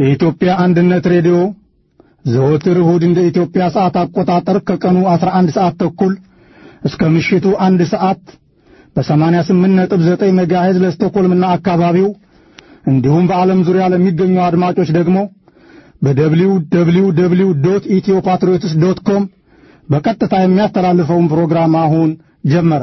የኢትዮጵያ አንድነት ሬዲዮ ዘወትር እሁድ እንደ ኢትዮጵያ ሰዓት አቆጣጠር ከቀኑ 11 ሰዓት ተኩል እስከ ምሽቱ አንድ ሰዓት በ88.9 ሜጋሄዝ ለስቶኮልምና አካባቢው እንዲሁም በዓለም ዙሪያ ለሚገኙ አድማጮች ደግሞ በደብሊው ደብሊው ደብሊው ዶት ኢትዮ ፓትሪዮትስ ዶት ኮም በቀጥታ የሚያስተላልፈውን ፕሮግራም አሁን ጀመረ።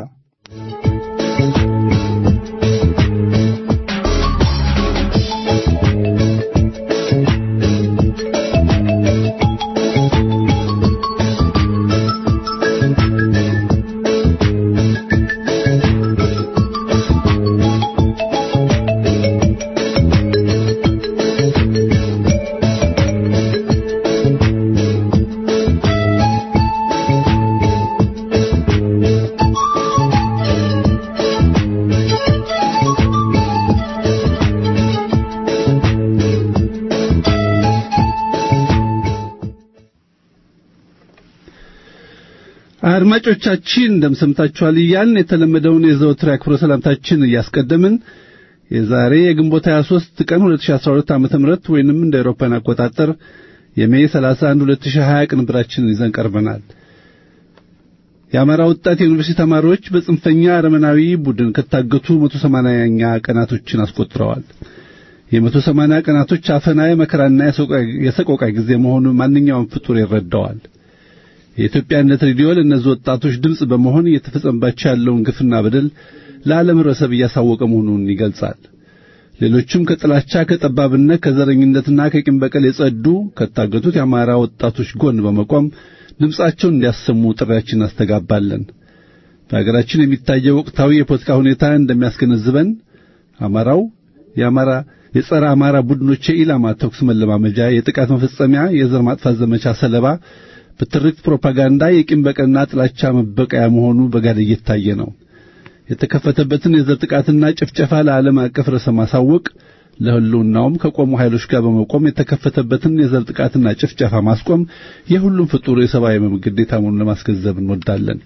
አድማጮቻችን እንደምሰምታችኋል እያልን የተለመደውን የዘወትር አክብሮ ሰላምታችን እያስቀደምን የዛሬ የግንቦት 23 ቀን 2012 ዓ.ም ወይንም እንደ አውሮፓውያን አቆጣጠር የሜይ 31 2020 ቅንብራችንን ይዘን ቀርበናል። የአማራ ወጣት የዩኒቨርሲቲ ተማሪዎች በጽንፈኛ አረመናዊ ቡድን ከታገቱ 180ኛ ቀናቶችን አስቆጥረዋል። የ180 ቀናቶች አፈና፣ የመከራና የሰቆቃ ጊዜ መሆኑን ማንኛውም ፍጡር ይረዳዋል። የኢትዮጵያነት ሬዲዮ ለእነዚህ ወጣቶች ድምፅ በመሆን እየተፈጸመባቸው ያለውን ግፍና በደል ለዓለም ህብረተሰብ እያሳወቀ መሆኑን ይገልጻል። ሌሎችም ከጥላቻ ከጠባብነት፣ ከዘረኝነትና ከቂም በቀል የጸዱ ከታገቱት የአማራ ወጣቶች ጎን በመቆም ድምፃቸውን እንዲያሰሙ ጥሪያችን እናስተጋባለን። በሀገራችን የሚታየው ወቅታዊ የፖለቲካ ሁኔታ እንደሚያስገነዝበን አማራው የአማራ የጸረ አማራ ቡድኖች የኢላማ ተኩስ መለማመጃ፣ የጥቃት መፈጸሚያ፣ የዘር ማጥፋት ዘመቻ ሰለባ በትርክት ፕሮፓጋንዳ የቂም በቀልና ጥላቻ መበቀያ መሆኑ በጋድ እየታየ ነው። የተከፈተበትን የዘር ጥቃትና ጭፍጨፋ ለዓለም አቀፍ ርዕሰ ማሳወቅ ለህልውናውም ከቆሙ ኃይሎች ጋር በመቆም የተከፈተበትን የዘር ጥቃትና ጭፍጨፋ ማስቆም የሁሉም ፍጡር የሰብአዊ መብት ግዴታ መሆኑን ለማስገንዘብ እንወዳለን።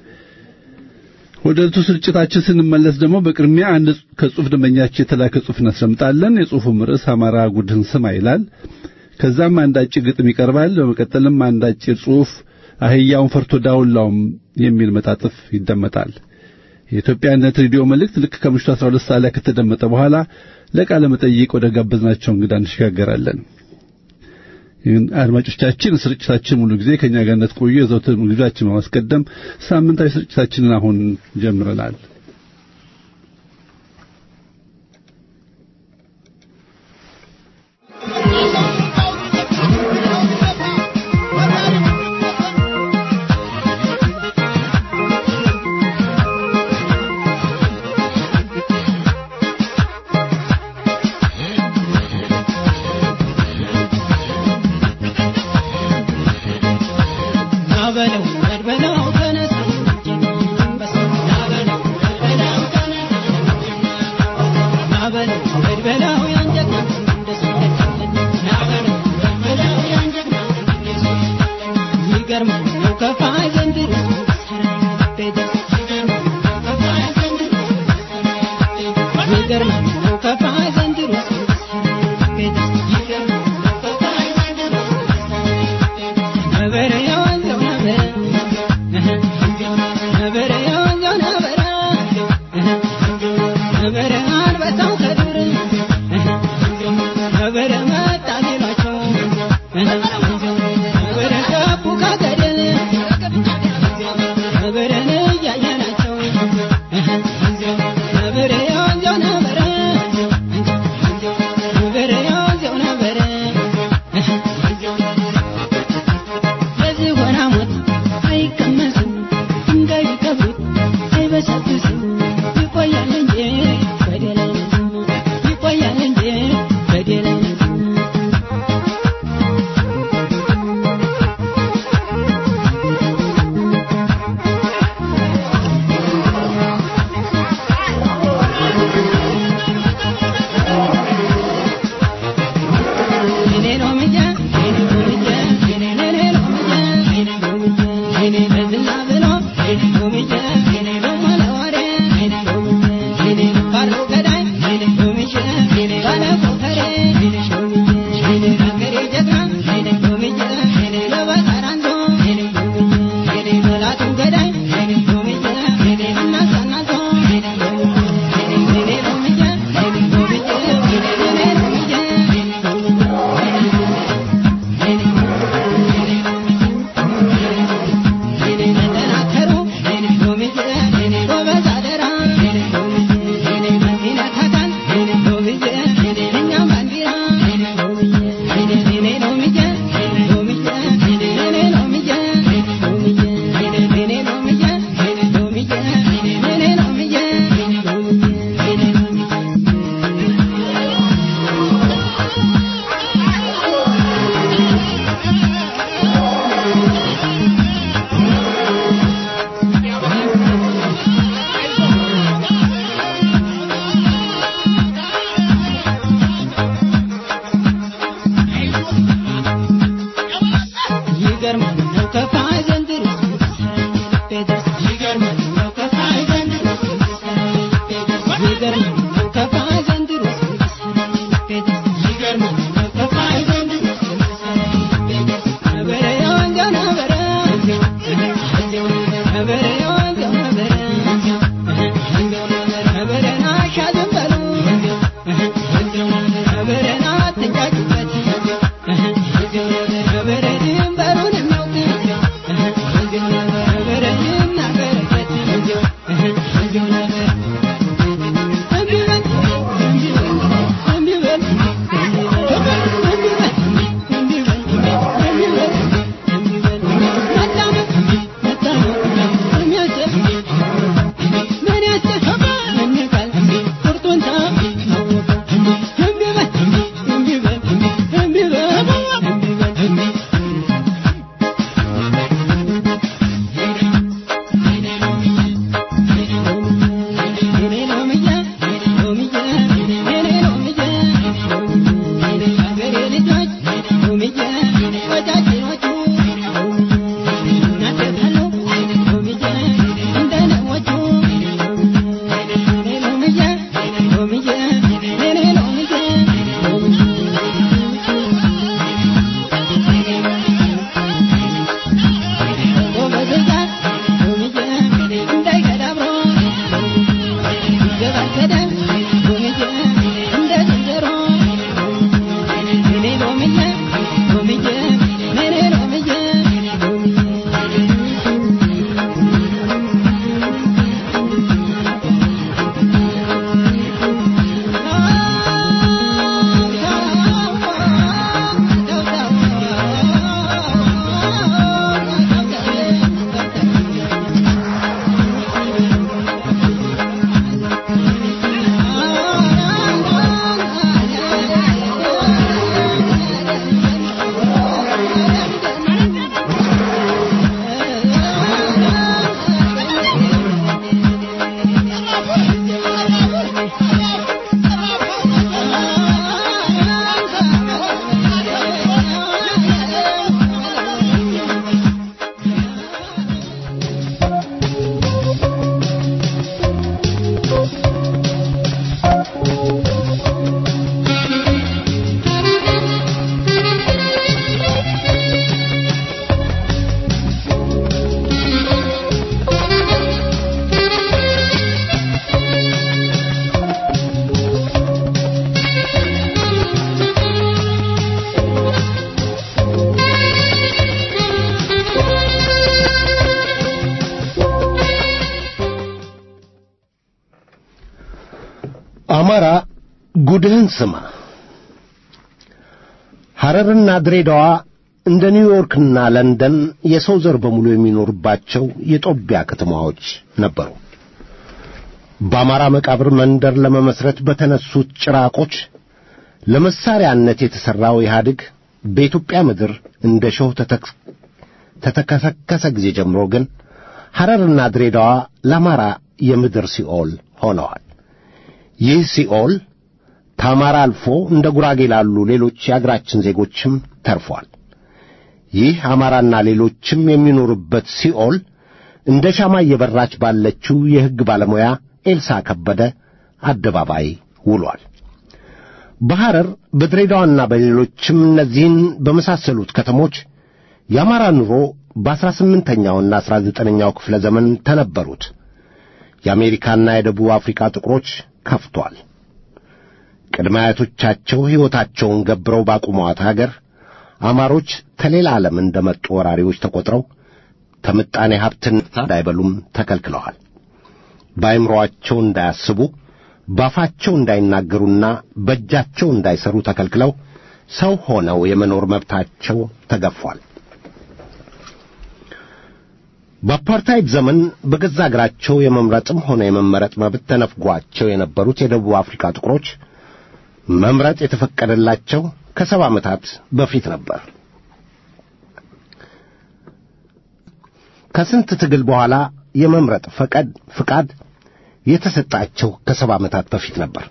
ወደ ዕለቱ ስርጭታችን ስንመለስ ደግሞ በቅድሚያ አንድ ከጽሑፍ ደንበኛችን የተላከ ጽሑፍ እናስደምጣለን። የጽሑፉም ርዕስ አማራ ጉድህን ስማ ይላል። ከዛም አንድ አጭር ግጥም ይቀርባል። በመቀጠልም አንድ አጭር ጽሑፍ አህያውን ፈርቶ ዳውላውም የሚል መጣጥፍ ይደመጣል። የኢትዮጵያነት ሬዲዮ መልእክት ልክ ከምሽቱ 12 ሰዓት ላይ ከተደመጠ በኋላ ለቃለ መጠይቅ ወደ ጋበዝናቸው እንግዳ እንሸጋገራለን። አድማጮቻችን ስርጭታችን ሙሉ ጊዜ ከኛ ጋር እንድትቆዩ የዘውትር ግብዣችን በማስቀደም ሳምንታዊ ስርጭታችንን አሁን ጀምረናል። Thank you. ጉድህን ስማ። ሐረርና ድሬዳዋ እንደ ኒውዮርክና ለንደን የሰው ዘር በሙሉ የሚኖርባቸው የጦቢያ ከተማዎች ነበሩ። በአማራ መቃብር መንደር ለመመስረት በተነሱት ጭራቆች ለመሳሪያነት የተሠራው ኢህአዴግ በኢትዮጵያ ምድር እንደ ሾህ ተተከሰከሰ ጊዜ ጀምሮ ግን ሐረርና ድሬዳዋ ለአማራ የምድር ሲኦል ሆነዋል። ይህ ሲኦል ከአማራ አልፎ እንደ ጉራጌ ላሉ ሌሎች የአገራችን ዜጎችም ተርፏል። ይህ አማራና ሌሎችም የሚኖሩበት ሲኦል እንደ ሻማ እየበራች ባለችው የሕግ ባለሙያ ኤልሳ ከበደ አደባባይ ውሏል። በሐረር በድሬዳዋና በሌሎችም እነዚህን በመሳሰሉት ከተሞች የአማራ ኑሮ በአሥራ ስምንተኛውና አሥራ ዘጠነኛው ክፍለ ዘመን ተነበሩት የአሜሪካና የደቡብ አፍሪካ ጥቁሮች ከፍቷል። ቅድመ አያቶቻቸው ሕይወታቸውን ገብረው ባቁሟት አገር አማሮች ከሌላ ዓለም እንደ መጡ ወራሪዎች ተቈጥረው ከምጣኔ ሀብትን እንዳይበሉም ተከልክለዋል። በአይምሮአቸው እንዳያስቡ ባፋቸው እንዳይናገሩና በእጃቸው እንዳይሰሩ ተከልክለው ሰው ሆነው የመኖር መብታቸው ተገፏል። በአፓርታይድ ዘመን በገዛ አገራቸው የመምረጥም ሆነ የመመረጥ መብት ተነፍጓቸው የነበሩት የደቡብ አፍሪካ ጥቁሮች መምረጥ የተፈቀደላቸው ከሰባ ዓመታት በፊት ነበር። ከስንት ትግል በኋላ የመምረጥ ፈቃድ ፍቃድ የተሰጣቸው ከሰባ ዓመታት በፊት ነበር።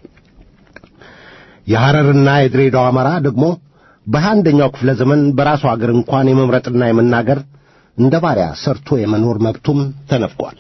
የሐረርና የድሬዳዋ አማራ ደግሞ በሃያ አንደኛው ክፍለ ዘመን በራሱ አገር እንኳን የመምረጥና የመናገር እንደ ባሪያ ሰርቶ የመኖር መብቱም ተነፍቋል።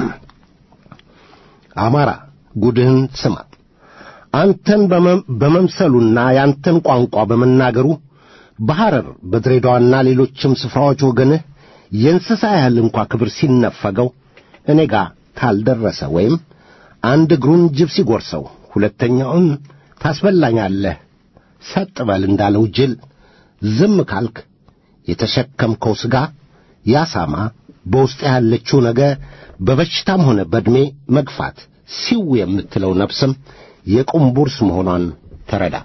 አማራ ጉድህን ስማ። አንተን በመምሰሉና ያንተን ቋንቋ በመናገሩ በሐረር በድሬዳዋና ሌሎችም ስፍራዎች ወገንህ የእንስሳ ያህል እንኳ ክብር ሲነፈገው እኔ ጋር ካልደረሰ ወይም አንድ እግሩን ጅብ ሲጐርሰው ሁለተኛውን ታስበላኛለህ ሰጥ በል እንዳለው ጅል ዝም ካልክ የተሸከምከው ሥጋ ያሳማ በውስጥ ያለችው ነገ በበሽታም ሆነ በዕድሜ መግፋት ሲው የምትለው ነፍስም የቁምቡርስ መሆኗን ተረዳ።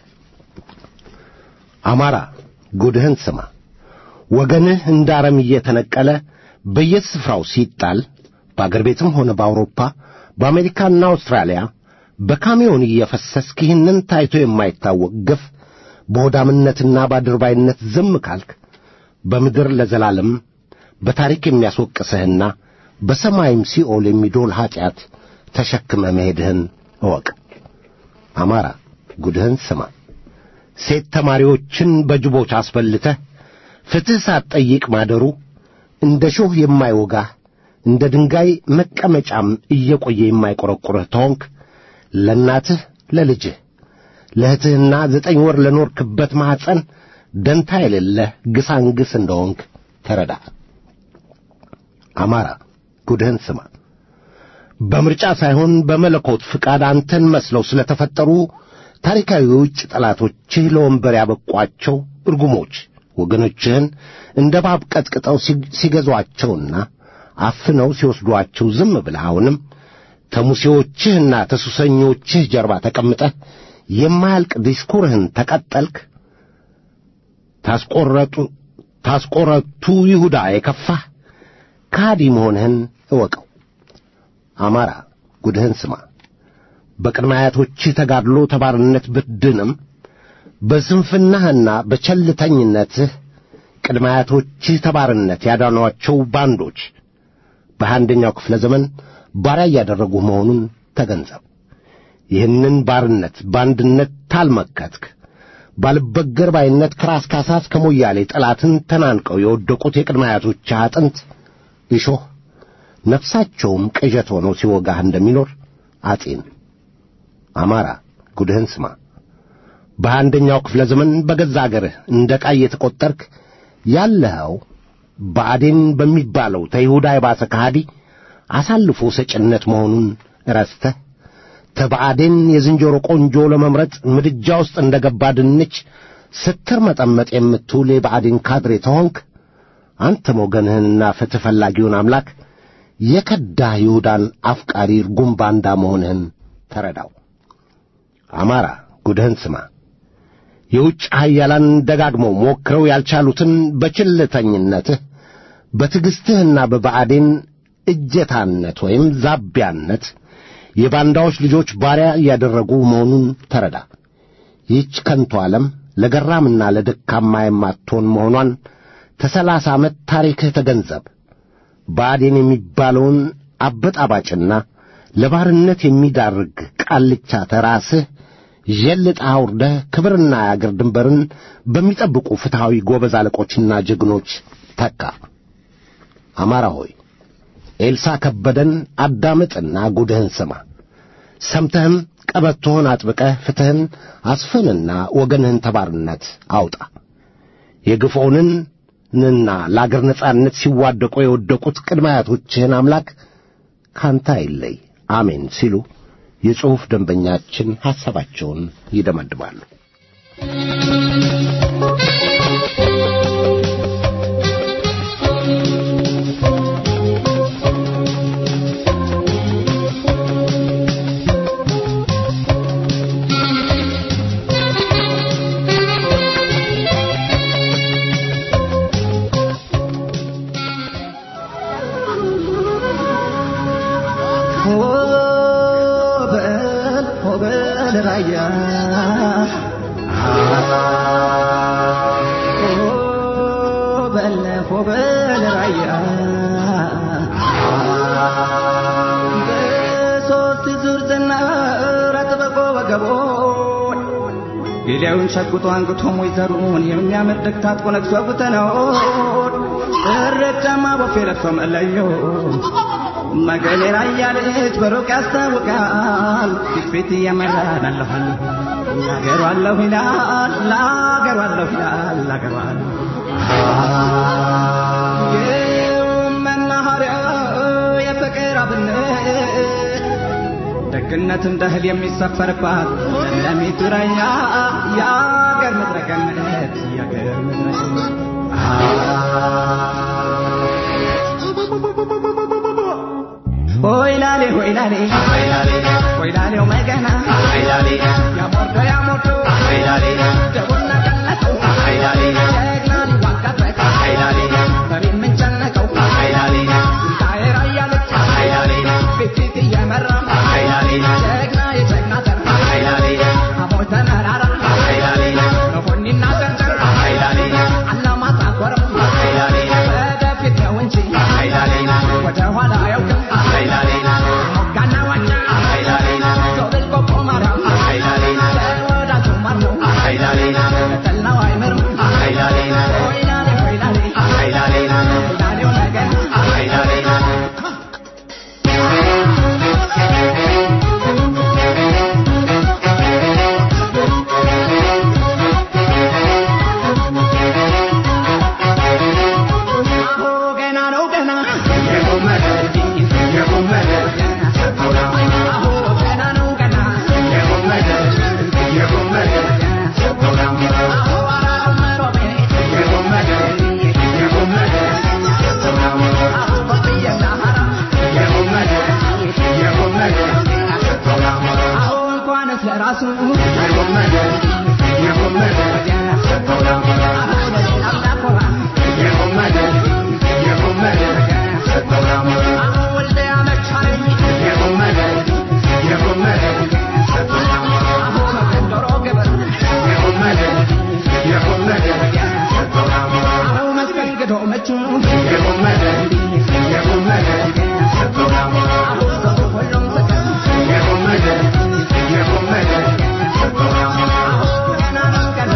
አማራ ጉድህን ስማ። ወገንህ እንደ አረም እየተነቀለ በየስፍራው ሲጣል በአገር ቤትም ሆነ በአውሮፓ በአሜሪካና አውስትራሊያ በካሚዮን እየፈሰስክ ይህንን ታይቶ የማይታወቅ ግፍ በሆዳምነትና በአድርባይነት ዝም ካልክ በምድር ለዘላለም በታሪክ የሚያስወቅስህና በሰማይም ሲኦል የሚዶል ኀጢአት ተሸክመ መሄድህን እወቅ። አማራ ጉድህን ስማ። ሴት ተማሪዎችን በጅቦች አስበልተህ ፍትሕ ሳትጠይቅ ማደሩ እንደ ሾህ የማይወጋህ እንደ ድንጋይ መቀመጫም እየቆየ የማይቈረቁርህ ተሆንክ ለእናትህ ለልጅህ ለእህትህና ዘጠኝ ወር ለኖርክበት ማኅፀን ደንታ የሌለህ ግሳንግስ እንደሆንክ ተረዳ። አማራ ጉድህን ስማ። በምርጫ ሳይሆን በመለኮት ፍቃድ አንተን መስለው ስለ ተፈጠሩ ታሪካዊ የውጭ ጠላቶችህ ለወንበር ያበቋቸው እርጉሞች ወገኖችህን እንደ ባብ ቀጥቅጠው ሲገዟቸውና አፍነው ሲወስዷቸው ዝም ብለህ አሁንም ተሙሴዎችህና ተሱሰኞችህ ጀርባ ተቀምጠህ የማያልቅ ዲስኩርህን ተቀጠልክ። ታስቆረጡ ታስቆረቱ ይሁዳ የከፋህ ካዲ መሆንህን እወቀው። አማራ ጉድህን ስማ። በቅድመ አያቶችህ ተጋድሎ ተባርነት ብትድንም በስንፍናህና በቸልተኝነትህ ቅድመ አያቶችህ ተባርነት ያዳኗቸው ባንዶች በአንደኛው ክፍለ ዘመን ባሪያ እያደረጉ መሆኑን ተገንዘብ። ይህንን ባርነት በአንድነት ታልመከትክ ባልበገር ባይነት ከራስ ካሳ እስከ ሞያሌ ጠላትን ተናንቀው የወደቁት የቅድመ አያቶችህ አጥንት እሾህ ነፍሳቸውም ቅዠት ሆኖ ሲወጋህ እንደሚኖር አጤን። አማራ ጉድህን ስማ። በአንደኛው ክፍለ ዘመን በገዛ አገርህ እንደ ዕቃ እየተቈጠርክ ያለኸው ብአዴን በሚባለው ተይሁዳ የባሰ ከሃዲ አሳልፎ ሰጭነት መሆኑን ረስተህ ተብአዴን የዝንጀሮ ቆንጆ ለመምረጥ ምድጃ ውስጥ እንደ ገባ ድንች ስትር መጠመጥ የምትውል የብአዴን ካድሬ ተሆንክ አንተም ወገንህንና ፍትሕ ፈላጊውን አምላክ የከዳህ ይሁዳን አፍቃሪ ርጉም ባንዳ መሆንህን ተረዳው። አማራ ጉድህን ስማ። የውጭ ኃያላን ደጋግመው ሞክረው ያልቻሉትን በችልተኝነትህ በትዕግሥትህና በብአዴን እጀታነት ወይም ዛቢያነት የባንዳዎች ልጆች ባሪያ እያደረጉ መሆኑን ተረዳ። ይህች ከንቱ ዓለም ለገራምና ለደካማ የማትሆን መሆኗን ተሰላሳ ዓመት ታሪክህ ተገንዘብ። ብአዴን የሚባለውን አበጣባጭና ለባርነት የሚዳርግ ቃልቻ ተራስህ ዠልጠህ አውርደህ ክብርና የአገር ድንበርን በሚጠብቁ ፍትሐዊ ጎበዝ አለቆችና ጀግኖች ተካ። አማራ ሆይ ኤልሳ ከበደን አዳምጥና ጉድህን ስማ። ሰምተህም ቀበቶህን አጥብቀህ ፍትሕን አስፍንና ወገንህን ተባርነት አውጣ። የግፎውንንና ለአገር ነጻነት ሲዋደቁ የወደቁት ቅድመ አያቶችህን አምላክ ካንተ አይለይ፣ አሜን ሲሉ የጽሑፍ ደንበኛችን ሐሳባቸውን ይደመድማሉ። ሆበል ሆበል ራያ ሆበል ሆበል ራያ በሶስት ዙር ዝናር አጥብቆ ወገቦን ጌዲያውን ሸጉጦ አንግቶ ሞይዘሩን የሚያምር ድግ ታጥቆ ነግሶ ጉተነውን እረጃማ ቦፌ ለብሶ መለዮ መገሌ ራያ ልጅ በሩቅ ያስታውቃል ፊት ፊት እየመራን አለሁኝ ላገሩ አለሁ ይላል ላገሩ አለሁ ይላል ላገሩ አለሁ መናኸሪያ የፍቅር አብነት ደግነት እንደ እህል የሚሰፈርባት ለሚቱ ራያ የአገር ምድረ ገነት የአገር ምድረ ሆይላሌ ሆይላሌ ሆይላሌው መገና ያሞርዶ ያሞርዶ ደቡና ቀነቀው ጀግና ሊዋጋበት በሬን ምንጨነቀው ስንታዬ ራያ ልጅ ፊት ፊት እየመራ ጀግና የጀግና ዘር አሞይ ተመራራ መሆኒና ዘንዘር አላማጣ ኮረም ወደፊት ነው እንጂ ወደ ኋላ አያውቅም ሞጋና ዋኛ ዞብል ቆቦ ማርያም ለወዳጁ ማር ነው ለጠላው አይምርም ሆይላሌ ሆይላሌ ሆይላሌው ነገር አሁ ገና ነው ገና አሁ ገና ነው ገና አሁ አራው መሮቤ አሁ በጥየና ሀራ አሁ እንኳንስ ለራሱ አሁ ለሌላም ላኮራ አሁ ወልደ ያመቻለኝ አሁ መገንዶሮ ግብር አሁ መስተንግዶ ምቹ አሁ ሰው ሁሉም ስቅም አሁ ገና ነው ገና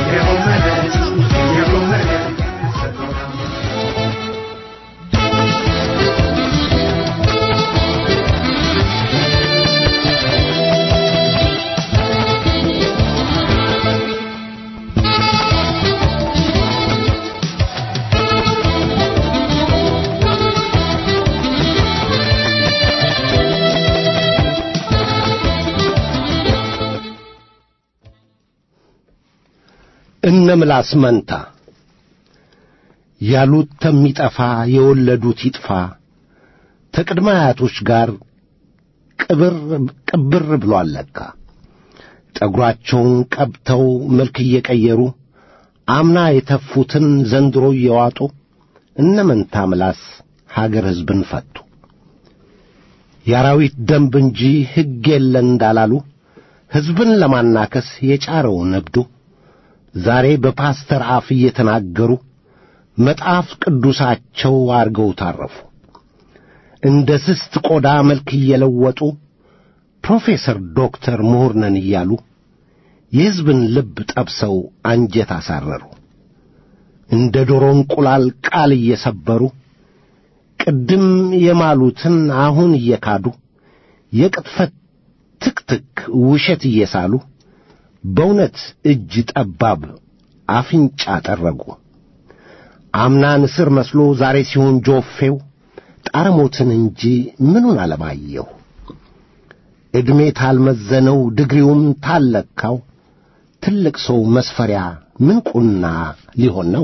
እነ ምላስ መንታ ያሉት ተሚጠፋ የወለዱት ይጥፋ ተቅድመ አያቶች ጋር ቅብር ቅብር ብሎ አለካ ጠጒራቸውን ቀብተው መልክ እየቀየሩ አምና የተፉትን ዘንድሮ እየዋጡ እነ መንታ ምላስ ሀገር ሕዝብን ፈቱ። የአራዊት ደንብ እንጂ ሕግ የለን እንዳላሉ ሕዝብን ለማናከስ የጫረው ነብዱ ዛሬ በፓስተር አፍ እየተናገሩ መጽሐፍ ቅዱሳቸው አርገው ታረፉ። እንደ ስስት ቆዳ መልክ እየለወጡ ፕሮፌሰር ዶክተር ምሁር ነን እያሉ የሕዝብን ልብ ጠብሰው አንጀት አሳረሩ። እንደ ዶሮ እንቁላል ቃል እየሰበሩ ቅድም የማሉትን አሁን እየካዱ የቅጥፈት ትክትክ ውሸት እየሳሉ በእውነት እጅ ጠባብ አፍንጫ ጠረጉ። አምና ንስር መስሎ ዛሬ ሲሆን ጆፌው ጣረሞትን እንጂ ምኑን አለማየሁ። ዕድሜ ታልመዘነው ድግሪውም ታልለካው ትልቅ ሰው መስፈሪያ ምን ቁና ሊሆን ነው?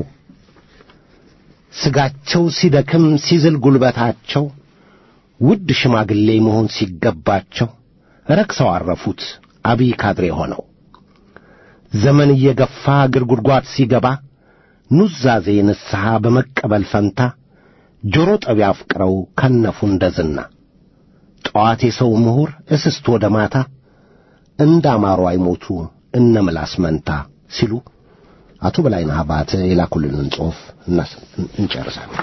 ሥጋቸው ሲደክም ሲዝል ጉልበታቸው ውድ ሽማግሌ መሆን ሲገባቸው ረክሰው አረፉት አብይ ካድሬ ሆነው። ዘመን እየገፋ እግር ጉድጓድ ሲገባ ኑዛዜ ንስሐ በመቀበል ፈንታ ጆሮ ጠቢ አፍቅረው ከነፉ እንደ ዝና። ጠዋት የሰው ምሁር እስስት ወደ ማታ እንዳማሩ አይሞቱ እነ ምላስ መንታ ሲሉ አቶ በላይነህ አባተ የላኩልንን ጽሑፍ እንጨርሳለን።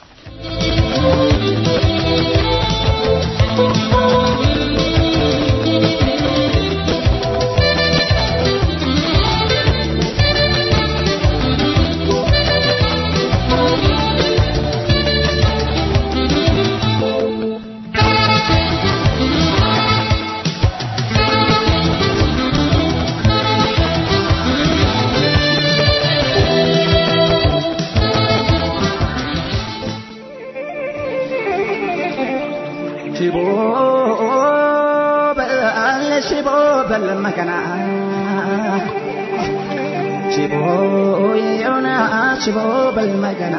ሽቦ በል ሽቦ በል መከና ሽቦ የውና ሽቦ በል መከና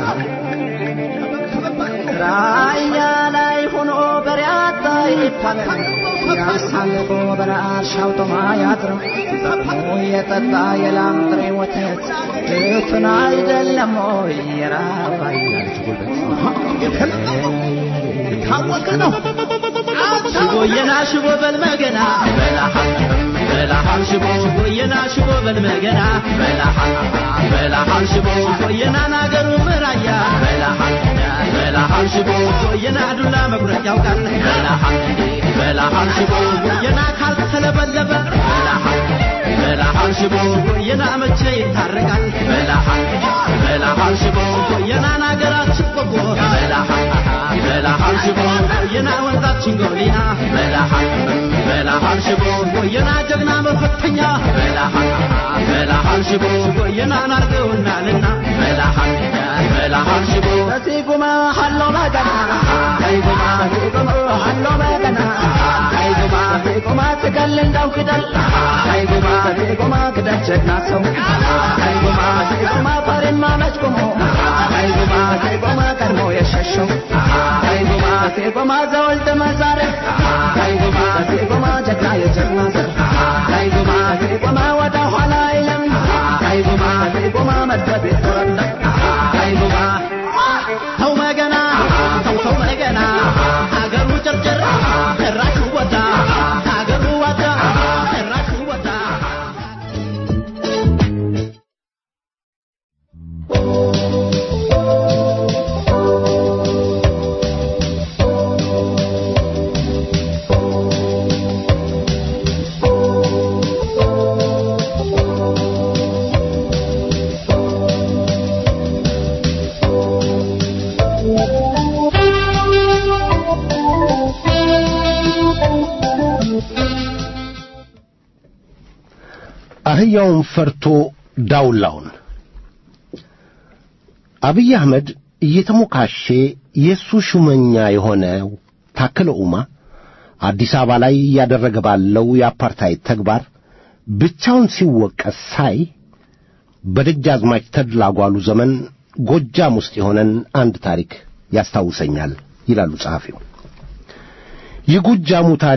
ራያ ላይ ሆኖ በሪያታ ይታለል ያሳልፎ በራሻው ጦማ ያድርም ዘሞ የጠጣ የላም ጥሬ ወተት እቱን አይደለም ወይ የራባ ይላል ጉልበት ታወቀ ነው። ሽቦየና ሽቦ በልመገና በላሃል በላሃል ሽቦ ሽቦየና ሽቦ በልመገና በላሃል በላሃል ሽቦ ሽቦየና ናገሩ ምራያ በላሃል በላሃል ሽቦ ሽቦየና ዱላ መቁረጥ ያውቃል በላሃል በላሃል ሽቦ ሽቦየና ካልተለበለበ በላሃል በላሃል ሽቦ ሽቦየና መቼ ይታረቃል በላሃል በላሃል ሽቦ ሽቦየና ናገራችን ቆቦ በላሃል በላሃል ሽቦ የና ወንዛችን ጎሊና በላሃል በላሃል ሽቦ የና ጀግና መፈተኛ በላሃል በላሃል ሽቦ የና ናርገውናልና በላሃል በላሃል ሽቦ ሲጉማ ሀሎ መገና ሲጉማ ሲጉማ ሀሎ መገና ሲጉማ ሲጉማ ትገል እንዳው ክደል ሲጉማ ሲጉማ ክደል ጀግና ሰው ሲጉማ ሲጉማ ፈሬን ማመች ቁሞ ሲጉማ ሲጉማ ቀድሞ የሸሸው ሲጉማ ሲጉማ ዘወልድ መዛረ ሲጉማ ሲጉማ ጀግና የጀግና ዘር ሲጉማ ሲጉማ ወደ ኋላ አይለም ሲጉማ ሲጉማ መድረብ የተወለ ሲጉማ ተው መገና ተው ተው መገና ሀገሩ ጨርጨር ጭራሹ ወጣ ሀገሩ ወጣ ጭራሹ ወጣ አህያውን ፈርቶ ዳውላውን አብይ አህመድ እየተሞካሼ የእሱ ሹመኛ የሆነው ታከለ ኡማ አዲስ አበባ ላይ እያደረገ ባለው የአፓርታይድ ተግባር ብቻውን ሲወቀስ ሳይ በደጃዝማች ተድላ ጓሉ ዘመን ጎጃም ውስጥ የሆነን አንድ ታሪክ ያስታውሰኛል ይላሉ ጸሐፊው። የጎጃሙ ታሪክ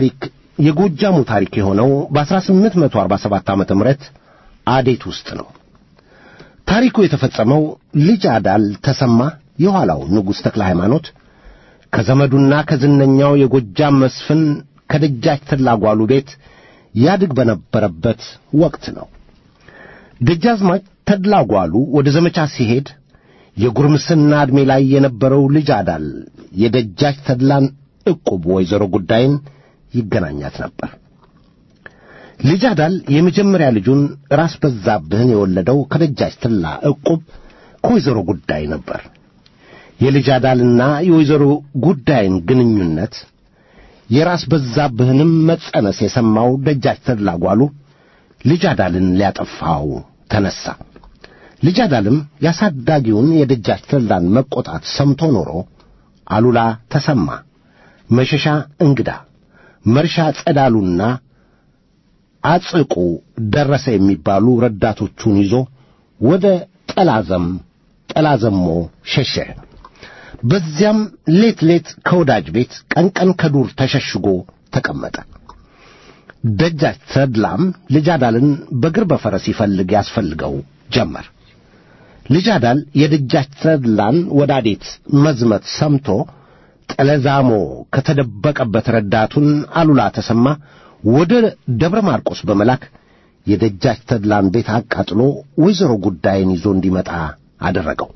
የጎጃሙ ታሪክ የሆነው በ1847 ዓመተ ምህረት አዴት ውስጥ ነው። ታሪኩ የተፈጸመው ልጅ አዳል ተሰማ የኋላው ንጉሥ ተክለ ሃይማኖት ከዘመዱና ከዝነኛው የጎጃም መስፍን ከደጃች ተላጓሉ ቤት ያድግ በነበረበት ወቅት ነው። ደጃዝማች ተድላጓሉ ወደ ዘመቻ ሲሄድ የጉርምስና ዕድሜ ላይ የነበረው ልጅ አዳል የደጃች ተድላን ዕቁብ ወይዘሮ ጉዳይን ይገናኛት ነበር። ልጅ አዳል የመጀመሪያ ልጁን ራስ በዛብህን የወለደው ከደጃች ተድላ ዕቁብ ከወይዘሮ ጉዳይ ነበር። የልጅ አዳልና የወይዘሮ ጉዳይን ግንኙነት የራስ በዛብህንም መጸነስ የሰማው ደጃች ተድላ ጓሉ ልጅ አዳልን ሊያጠፋው ተነሣ። ልጅ አዳልም ያሳዳጊውን የደጃች ተድላን መቆጣት ሰምቶ ኖሮ አሉላ ተሰማ፣ መሸሻ እንግዳ፣ መርሻ ጸዳሉና አጽቁ ደረሰ የሚባሉ ረዳቶቹን ይዞ ወደ ጠላዘም ጠላዘሞ ሸሸ። በዚያም ሌት ሌት ከወዳጅ ቤት ቀን ቀን ከዱር ተሸሽጎ ተቀመጠ። ደጃች ተድላም ልጅ አዳልን በግር በፈረስ ይፈልግ ያስፈልገው ጀመር። ልጅ አዳል የደጃች ተድላን ወዳዴት መዝመት ሰምቶ ጠለዛሞ ከተደበቀበት ረዳቱን አሉላ ተሰማ ወደ ደብረ ማርቆስ በመላክ የደጃች ተድላን ቤት አቃጥሎ ወይዘሮ ጉዳይን ይዞ እንዲመጣ አደረገው።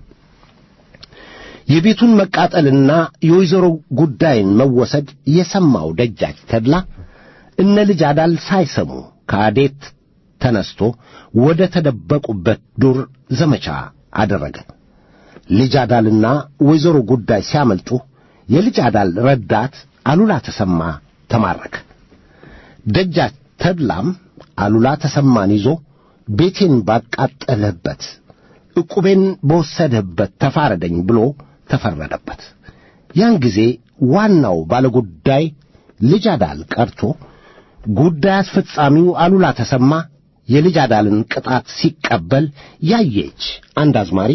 የቤቱን መቃጠልና የወይዘሮ ጉዳይን መወሰድ የሰማው ደጃች ተድላ እነ ልጅ አዳል ሳይሰሙ ከአዴት ተነስቶ ወደ ተደበቁበት ዱር ዘመቻ አደረገ። ልጅ አዳልና ወይዘሮ ጉዳይ ሲያመልጡ የልጅ አዳል ረዳት አሉላ ተሰማ ተማረከ። ደጃች ተድላም አሉላ ተሰማን ይዞ ቤቴን ባቃጠልህበት፣ ዕቁቤን በወሰድህበት ተፋረደኝ ብሎ ተፈረደበት። ያን ጊዜ ዋናው ባለጉዳይ ልጅ አዳል ቀርቶ ጉዳይ አስፈጻሚው አሉላ ተሰማ የልጅ አዳልን ቅጣት ሲቀበል ያየች አንድ አዝማሪ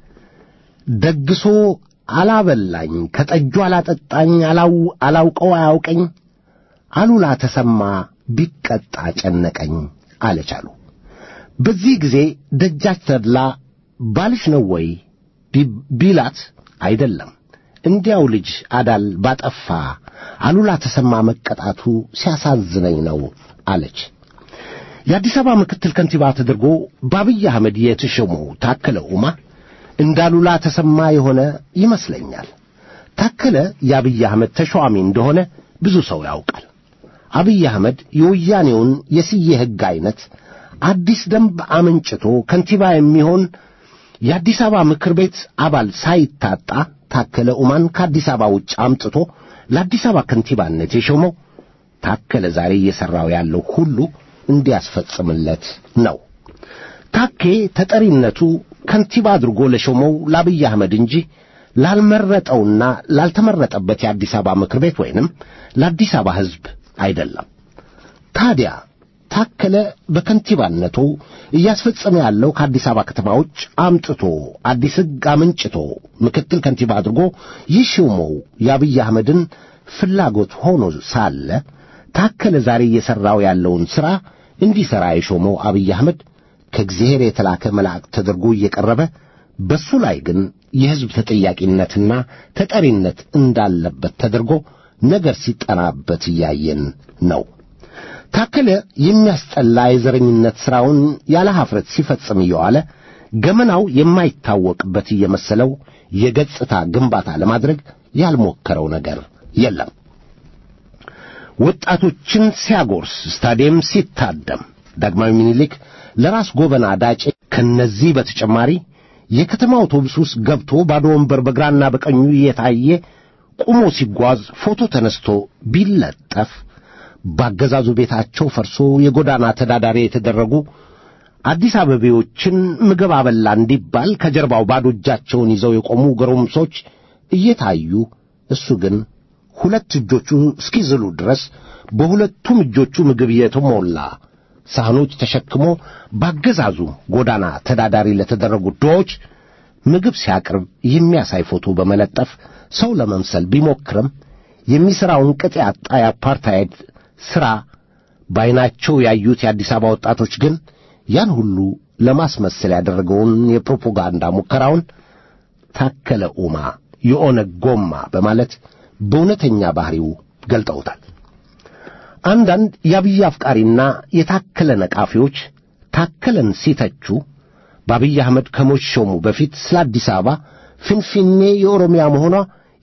ደግሶ አላበላኝ ከጠጁ አላጠጣኝ አላውቀው አያውቀኝ አሉላ ተሰማ ቢቀጣ ጨነቀኝ አለች አሉ። በዚህ ጊዜ ደጃች ተድላ ባልሽ ነው ወይ ቢላት አይደለም እንዲያው ልጅ አዳል ባጠፋ አሉላ ተሰማ መቀጣቱ ሲያሳዝነኝ ነው አለች። የአዲስ አበባ ምክትል ከንቲባ ተደርጎ በአብይ አህመድ የተሾመው ታከለ ኡማ እንደ አሉላ ተሰማ የሆነ ይመስለኛል። ታከለ የአብይ አህመድ ተሿሚ እንደሆነ ብዙ ሰው ያውቃል። አብይ አህመድ የወያኔውን የስዬ ሕግ ዐይነት አዲስ ደንብ አመንጭቶ ከንቲባ የሚሆን የአዲስ አበባ ምክር ቤት አባል ሳይታጣ ታከለ ኡማን ከአዲስ አበባ ውጭ አምጥቶ ለአዲስ አበባ ከንቲባነት የሾመው ታከለ ዛሬ እየሠራው ያለው ሁሉ እንዲያስፈጽምለት ነው። ታኬ ተጠሪነቱ ከንቲባ አድርጎ ለሾመው ለአብይ አህመድ እንጂ ላልመረጠውና ላልተመረጠበት የአዲስ አበባ ምክር ቤት ወይንም ለአዲስ አበባ ሕዝብ አይደለም። ታዲያ ታከለ በከንቲባነቱ እያስፈጸመ ያለው ከአዲስ አበባ ከተማ ውጭ አምጥቶ አዲስ ሕግ አመንጭቶ ምክትል ከንቲባ አድርጎ ይሾመው የአብይ አህመድን ፍላጎት ሆኖ ሳለ ታከለ ዛሬ እየሠራው ያለውን ሥራ እንዲሠራ የሾመው አብይ አህመድ ከእግዚአብሔር የተላከ መልአክ ተደርጎ እየቀረበ በሱ ላይ ግን የሕዝብ ተጠያቂነትና ተጠሪነት እንዳለበት ተደርጎ ነገር ሲጠናበት እያየን ነው። ታከለ የሚያስጠላ የዘረኝነት ሥራውን ያለ ኀፍረት ሲፈጽም እየዋለ ገመናው የማይታወቅበት እየመሰለው የገጽታ ግንባታ ለማድረግ ያልሞከረው ነገር የለም። ወጣቶችን ሲያጎርስ፣ ስታዲየም ሲታደም፣ ዳግማዊ ሚኒሊክ ለራስ ጎበና ዳጬ ከነዚህ በተጨማሪ የከተማ አውቶቡስ ውስጥ ገብቶ ባዶ ወንበር በግራና በቀኙ እየታየ ቁሞ ሲጓዝ ፎቶ ተነስቶ ቢለጠፍ ባገዛዙ ቤታቸው ፈርሶ የጎዳና ተዳዳሪ የተደረጉ አዲስ አበቤዎችን ምግብ አበላ እንዲባል ከጀርባው ባዶ እጃቸውን ይዘው የቆሙ ጎረምሶች እየታዩ እሱ ግን ሁለት እጆቹ እስኪዝሉ ድረስ በሁለቱም እጆቹ ምግብ የተሞላ ሳህኖች ተሸክሞ ባገዛዙ ጎዳና ተዳዳሪ ለተደረጉ ድሆች ምግብ ሲያቀርብ የሚያሳይ ፎቶ በመለጠፍ ሰው ለመምሰል ቢሞክርም የሚሠራውን ቅጥ ያጣ የአፓርታይድ ሥራ በዐይናቸው ያዩት የአዲስ አበባ ወጣቶች ግን ያን ሁሉ ለማስመሰል ያደረገውን የፕሮፓጋንዳ ሙከራውን ታከለ ኡማ የኦነግ ጎማ በማለት በእውነተኛ ባሕሪው ገልጠውታል። አንዳንድ የአብይ አፍቃሪና የታከለ ነቃፊዎች ታከለን ሲተቹ በአብይ አህመድ ከመሾሙ በፊት ስለ አዲስ አበባ ፍንፍኔ የኦሮሚያ መሆኗ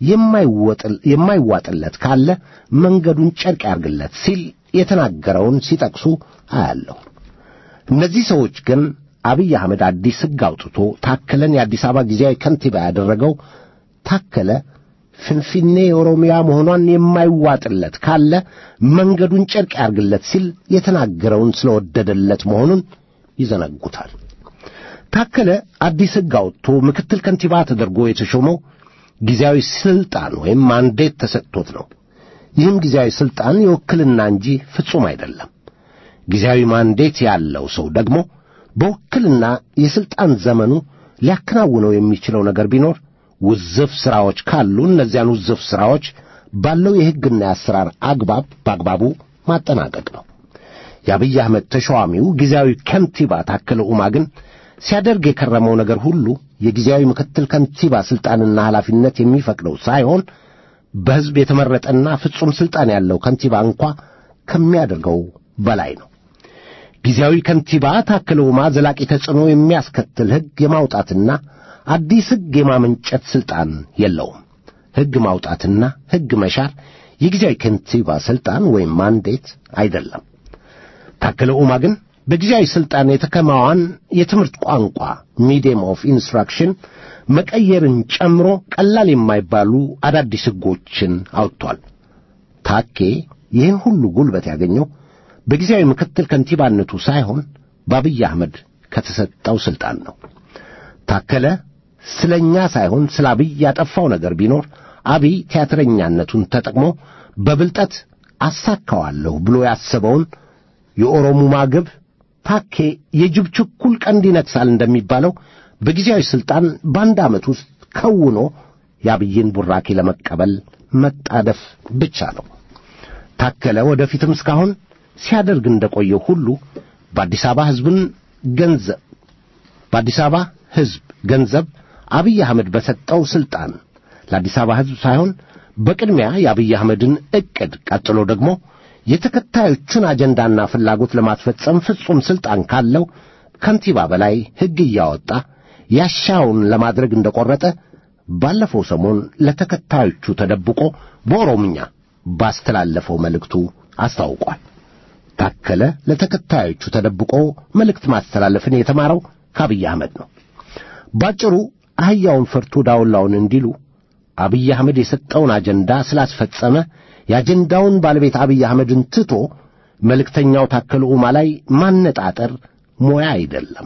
የማይዋጥለት ካለ መንገዱን ጨርቅ ያርግለት ሲል የተናገረውን ሲጠቅሱ አያለሁ። እነዚህ ሰዎች ግን አብይ አህመድ አዲስ ሕግ አውጥቶ ታከለን የአዲስ አበባ ጊዜያዊ ከንቲባ ያደረገው ታከለ ፍንፍኔ የኦሮሚያ መሆኗን የማይዋጥለት ካለ መንገዱን ጨርቅ ያርግለት ሲል የተናገረውን ስለወደደለት መሆኑን ይዘነጉታል። ታከለ አዲስ ሕግ አውጥቶ ምክትል ከንቲባ ተደርጎ የተሾመው ጊዜያዊ ስልጣን ወይም ማንዴት ተሰጥቶት ነው። ይህም ጊዜያዊ ስልጣን የውክልና እንጂ ፍጹም አይደለም። ጊዜያዊ ማንዴት ያለው ሰው ደግሞ በውክልና የሥልጣን ዘመኑ ሊያከናውነው የሚችለው ነገር ቢኖር ውዝፍ ሥራዎች ካሉ እነዚያን ውዝፍ ሥራዎች ባለው የሕግና የአሰራር አግባብ በአግባቡ ማጠናቀቅ ነው። የአብይ አህመድ ተሿሚው ጊዜያዊ ከንቲባ ታከለ ኡማ ግን ሲያደርግ የከረመው ነገር ሁሉ የጊዜያዊ ምክትል ከንቲባ ሥልጣንና ኃላፊነት የሚፈቅደው ሳይሆን በሕዝብ የተመረጠና ፍጹም ሥልጣን ያለው ከንቲባ እንኳ ከሚያደርገው በላይ ነው። ጊዜያዊ ከንቲባ ታከለ ኡማ ዘላቂ ተጽዕኖ የሚያስከትል ሕግ የማውጣትና አዲስ ሕግ የማመንጨት ሥልጣን የለውም። ሕግ ማውጣትና ሕግ መሻር የጊዜያዊ ከንቲባ ሥልጣን ወይም ማንዴት አይደለም። ታከለ ኡማ ግን በጊዜያዊ ሥልጣን የተከማዋን የትምህርት ቋንቋ ሚዲየም ኦፍ ኢንስትራክሽን መቀየርን ጨምሮ ቀላል የማይባሉ አዳዲስ ሕጎችን አውጥቷል። ታኬ ይህን ሁሉ ጉልበት ያገኘው በጊዜያዊ ምክትል ከንቲባነቱ ሳይሆን በአብይ አህመድ ከተሰጠው ሥልጣን ነው። ታከለ ስለ እኛ ሳይሆን ስለ አብይ ያጠፋው ነገር ቢኖር አብይ ቲያትረኛነቱን ተጠቅሞ በብልጠት አሳካዋለሁ ብሎ ያሰበውን የኦሮሙማ ግብ ታኬ የጅብ ችኩል ቀንድ ይነክሳል እንደሚባለው በጊዜያዊ ሥልጣን በአንድ ዓመት ውስጥ ከውኖ የአብይን ቡራኬ ለመቀበል መጣደፍ ብቻ ነው። ታከለ ወደፊትም እስካሁን ሲያደርግ እንደቆየው ሁሉ በአዲስ አበባ ሕዝብን ገንዘብ በአዲስ አበባ ሕዝብ ገንዘብ አብይ አህመድ በሰጠው ሥልጣን ለአዲስ አበባ ሕዝብ ሳይሆን በቅድሚያ የአብይ አህመድን ዕቅድ ቀጥሎ ደግሞ የተከታዮቹን አጀንዳና ፍላጎት ለማስፈጸም ፍጹም ሥልጣን ካለው ከንቲባ በላይ ሕግ እያወጣ ያሻውን ለማድረግ እንደቈረጠ ባለፈው ሰሞን ለተከታዮቹ ተደብቆ በኦሮምኛ ባስተላለፈው መልእክቱ አስታውቋል። ታከለ ለተከታዮቹ ተደብቆ መልእክት ማስተላለፍን የተማረው ከአብይ አህመድ ነው። ባጭሩ አህያውን ፈርቶ ዳውላውን እንዲሉ አብይ አህመድ የሰጠውን አጀንዳ ስላስፈጸመ የአጀንዳውን ባለቤት አብይ አህመድን ትቶ መልእክተኛው ታከለ ኡማ ላይ ማነጣጠር ሞያ አይደለም።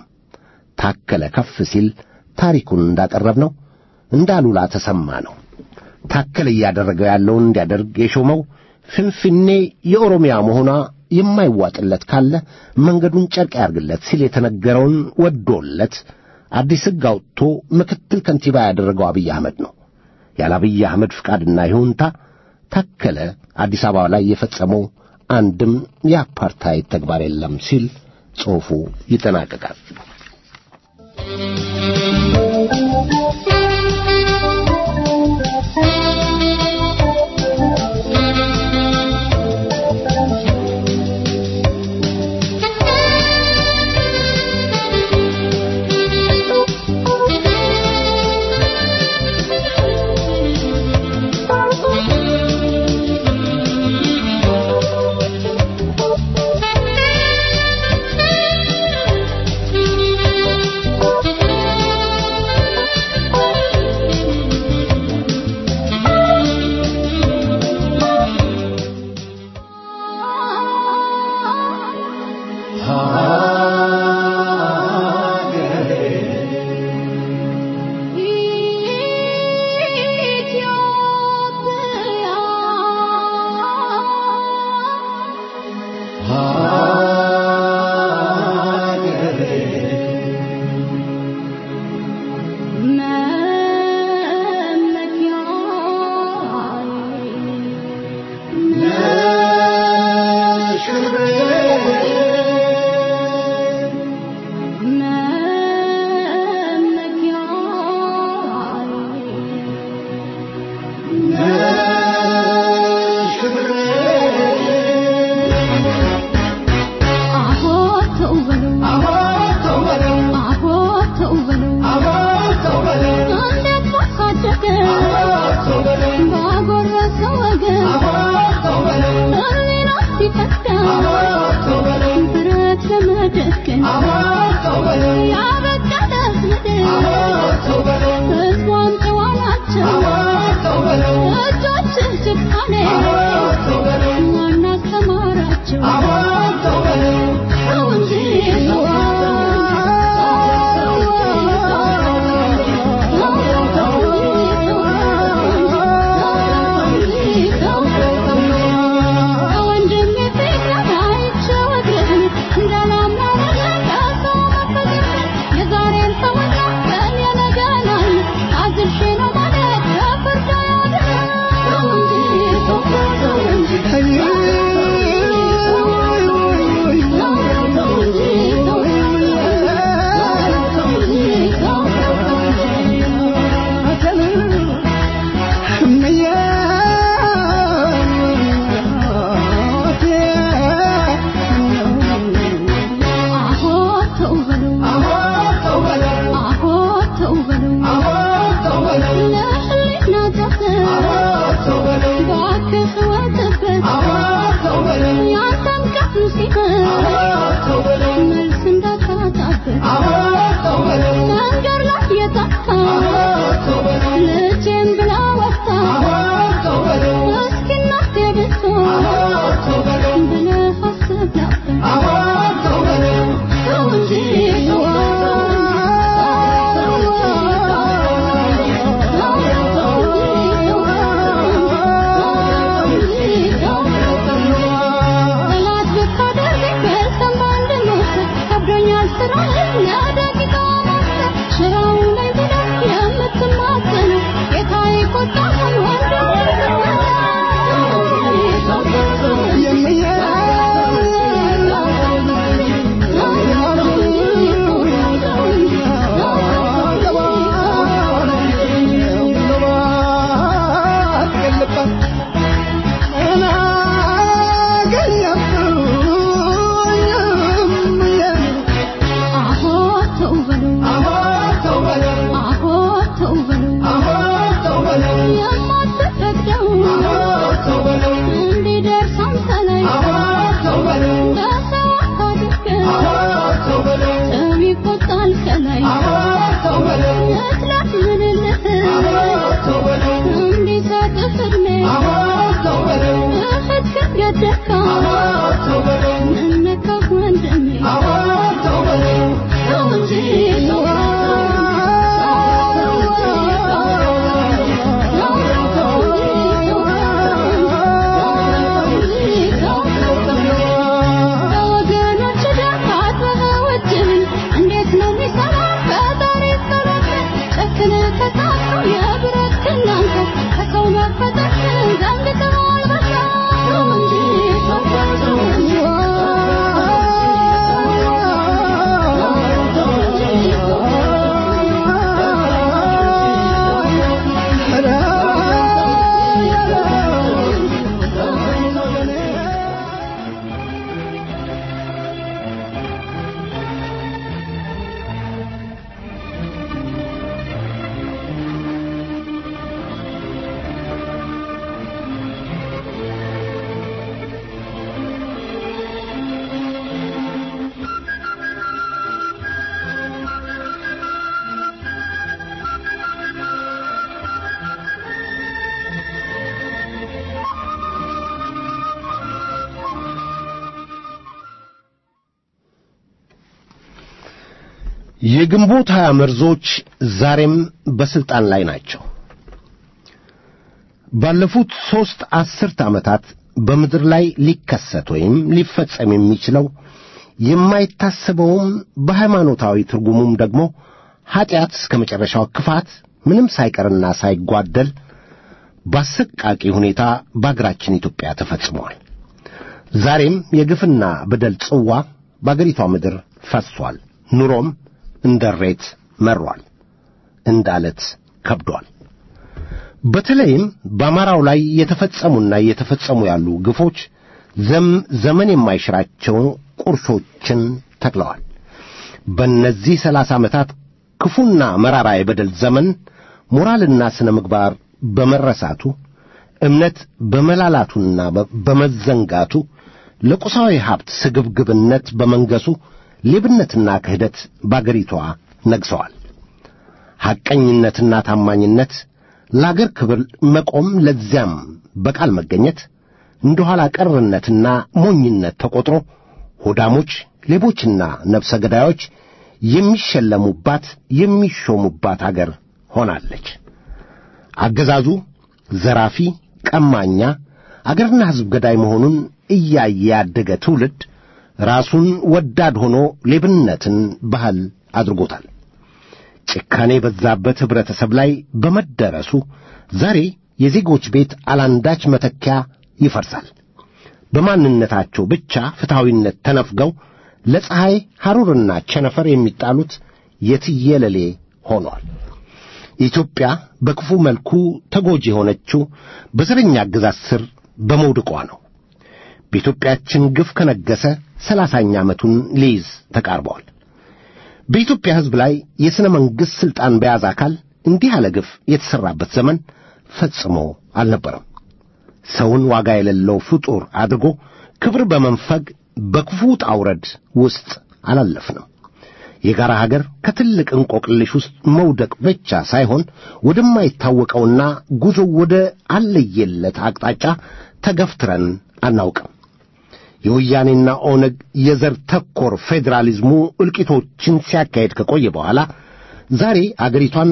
ታከለ ከፍ ሲል ታሪኩን እንዳቀረብነው እንዳሉላ ተሰማ ነው። ታከለ እያደረገው ያለውን እንዲያደርግ የሾመው ፍንፍኔ የኦሮሚያ መሆኗ የማይዋጥለት ካለ መንገዱን ጨርቅ ያርግለት ሲል የተነገረውን ወዶለት አዲስ ሕግ አውጥቶ ምክትል ከንቲባ ያደረገው አብይ አህመድ ነው። ያለ አብይ አህመድ ፍቃድና ይሁንታ ታከለ አዲስ አበባ ላይ የፈጸመው አንድም የአፓርታይድ ተግባር የለም ሲል ጽሑፉ ይጠናቀቃል። Thank you. ብረት ለመደገን ያበቃለት ምድር ሕዝቧም ጨዋ ናቸው እጆችህ ጭካኔ ማን አስተማራቸው ሰው እንጂ መልስ እንዳታጣበት መንገድ ላይ የጠፋ ልጄን ብላ ወጣ እስኪ እናቴ ብትሆን ብለህ አስብ ነበር ሰው እንጂ ጠላት ብታደርገኝ በሰንባ እንድሞት ከብዶኛል ስራህን ለደቂቃ ማሰብ ስራው ላይ ብለህ የምትማጸነው ጌታዬ ቁጣህን አሆ ተው በለው አሆ ተው በለው የማትፈቅደው እንዲደርስ አንተ ላይ በሰው አድርገህ ሰው ይቆጣል ከላይ እጥላት ምንልህ እንዲሰጥህ ዕድሜ እህትህን ገደልካ ምነካህ ወንድሜ ሰው እንጂ በወገኖች ደም አጥበህ እጅህን እንዴት ነው የሚሰራ ፈጣሪ ጸሎት ጨክነህ ተሳስረው የብረት ክናንተ ከሰው መፈጠርህን ዘንግተኸዋል በሳ ሰው እንጂ ሰው እንጂ የግንቦት ሀያ መርዞች ዛሬም በስልጣን ላይ ናቸው። ባለፉት ሦስት አስርት ዓመታት በምድር ላይ ሊከሰት ወይም ሊፈጸም የሚችለው የማይታሰበውም በሃይማኖታዊ ትርጉሙም ደግሞ ኀጢአት እስከ መጨረሻው ክፋት ምንም ሳይቀርና ሳይጓደል በአሰቃቂ ሁኔታ በአገራችን ኢትዮጵያ ተፈጽመዋል። ዛሬም የግፍና በደል ጽዋ በአገሪቷ ምድር ፈሷል። ኑሮም እንደ ሬት መሯል፣ እንደ አለት ከብዷል። በተለይም በአማራው ላይ የተፈጸሙና እየተፈጸሙ ያሉ ግፎች ዘመን የማይሽራቸው ቁርሾችን ተክለዋል። በእነዚህ ሰላሳ ዓመታት ክፉና መራራ የበደል ዘመን ሞራልና ሥነ ምግባር በመረሳቱ እምነት በመላላቱና በመዘንጋቱ ለቁሳዊ ሀብት ስግብግብነት በመንገሱ ሌብነትና ክህደት በአገሪቷ ነግሰዋል። ሐቀኝነትና ታማኝነት፣ ለአገር ክብር መቆም፣ ለዚያም በቃል መገኘት እንደ ኋላ ቀርነትና ሞኝነት ተቆጥሮ ሆዳሞች፣ ሌቦችና ነፍሰ ገዳዮች የሚሸለሙባት የሚሾሙባት አገር ሆናለች። አገዛዙ ዘራፊ፣ ቀማኛ፣ አገርና ሕዝብ ገዳይ መሆኑን እያየ ያደገ ትውልድ ራሱን ወዳድ ሆኖ ሌብነትን ባህል አድርጎታል። ጭካኔ በዛበት ኅብረተሰብ ላይ በመደረሱ ዛሬ የዜጎች ቤት አላንዳች መተኪያ ይፈርሳል። በማንነታቸው ብቻ ፍትሐዊነት ተነፍገው ለፀሐይ ሐሩርና ቸነፈር የሚጣሉት የትየለሌ ሆኗል። ኢትዮጵያ በክፉ መልኩ ተጎጂ የሆነችው በዘረኛ አገዛዝ ስር በመውደቋ ነው። በኢትዮጵያችን ግፍ ከነገሰ ሰላሳኛ ዓመቱን ሊይዝ ተቃርበዋል። በኢትዮጵያ ሕዝብ ላይ የሥነ መንግሥት ሥልጣን በያዘ አካል እንዲህ ያለ ግፍ የተሠራበት ዘመን ፈጽሞ አልነበረም። ሰውን ዋጋ የሌለው ፍጡር አድርጎ ክብር በመንፈግ በክፉ ውጣ ውረድ ውስጥ አላለፍንም። የጋራ ሀገር ከትልቅ እንቆቅልሽ ውስጥ መውደቅ ብቻ ሳይሆን ወደማይታወቀውና ጉዞ ወደ አለየለት አቅጣጫ ተገፍትረን አናውቅም። የወያኔና ኦነግ የዘር ተኮር ፌዴራሊዝሙ እልቂቶችን ሲያካሄድ ከቆየ በኋላ ዛሬ አገሪቷን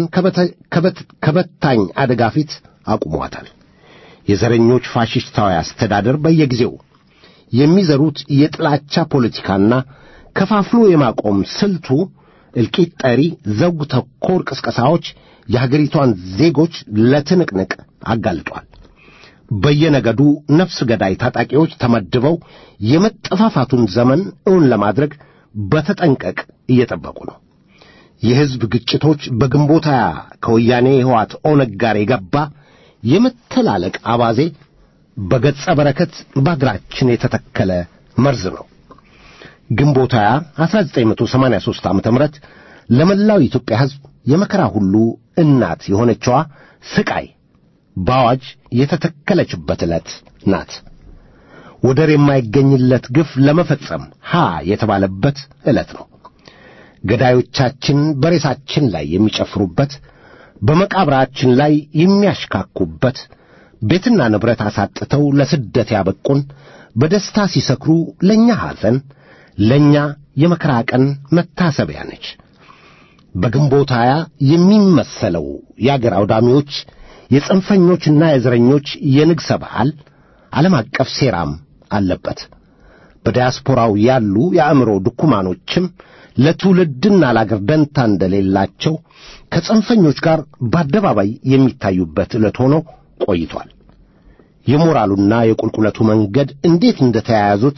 ከበታኝ አደጋ ፊት አቁሟታል። የዘረኞች ፋሽስታዊ አስተዳደር በየጊዜው የሚዘሩት የጥላቻ ፖለቲካና ከፋፍሎ የማቆም ስልቱ እልቂት ጠሪ ዘውግ ተኮር ቅስቀሳዎች የሀገሪቷን ዜጎች ለትንቅንቅ አጋልጧል። በየነገዱ ነፍስ ገዳይ ታጣቂዎች ተመድበው የመጠፋፋቱን ዘመን እውን ለማድረግ በተጠንቀቅ እየጠበቁ ነው። የሕዝብ ግጭቶች በግንቦት ሃያ ከወያኔ ሕወሓት ኦነግ ጋር የገባ የመተላለቅ አባዜ በገጸ በረከት በአገራችን የተተከለ መርዝ ነው። ግንቦት 20 1983 ዓ.ም ለመላው የኢትዮጵያ ሕዝብ የመከራ ሁሉ እናት የሆነችዋ ስቃይ በአዋጅ የተተከለችበት ዕለት ናት። ወደር የማይገኝለት ግፍ ለመፈጸም ሀ የተባለበት ዕለት ነው። ገዳዮቻችን በሬሳችን ላይ የሚጨፍሩበት፣ በመቃብራችን ላይ የሚያሽካኩበት፣ ቤትና ንብረት አሳጥተው ለስደት ያበቁን፣ በደስታ ሲሰክሩ ለእኛ ሐዘን ለእኛ የመከራ ቀን መታሰቢያ ነች። በግንቦት ሃያ የሚመሰለው የአገር አውዳሚዎች የጽንፈኞችና የዘረኞች የንግሠ በዓል ዓለም አቀፍ ሴራም አለበት። በዲያስፖራው ያሉ የአእምሮ ድኩማኖችም ለትውልድና ለአገር ደንታ እንደሌላቸው ከጽንፈኞች ጋር በአደባባይ የሚታዩበት ዕለት ሆኖ ቆይቷል። የሞራሉና የቁልቁለቱ መንገድ እንዴት እንደተያያዙት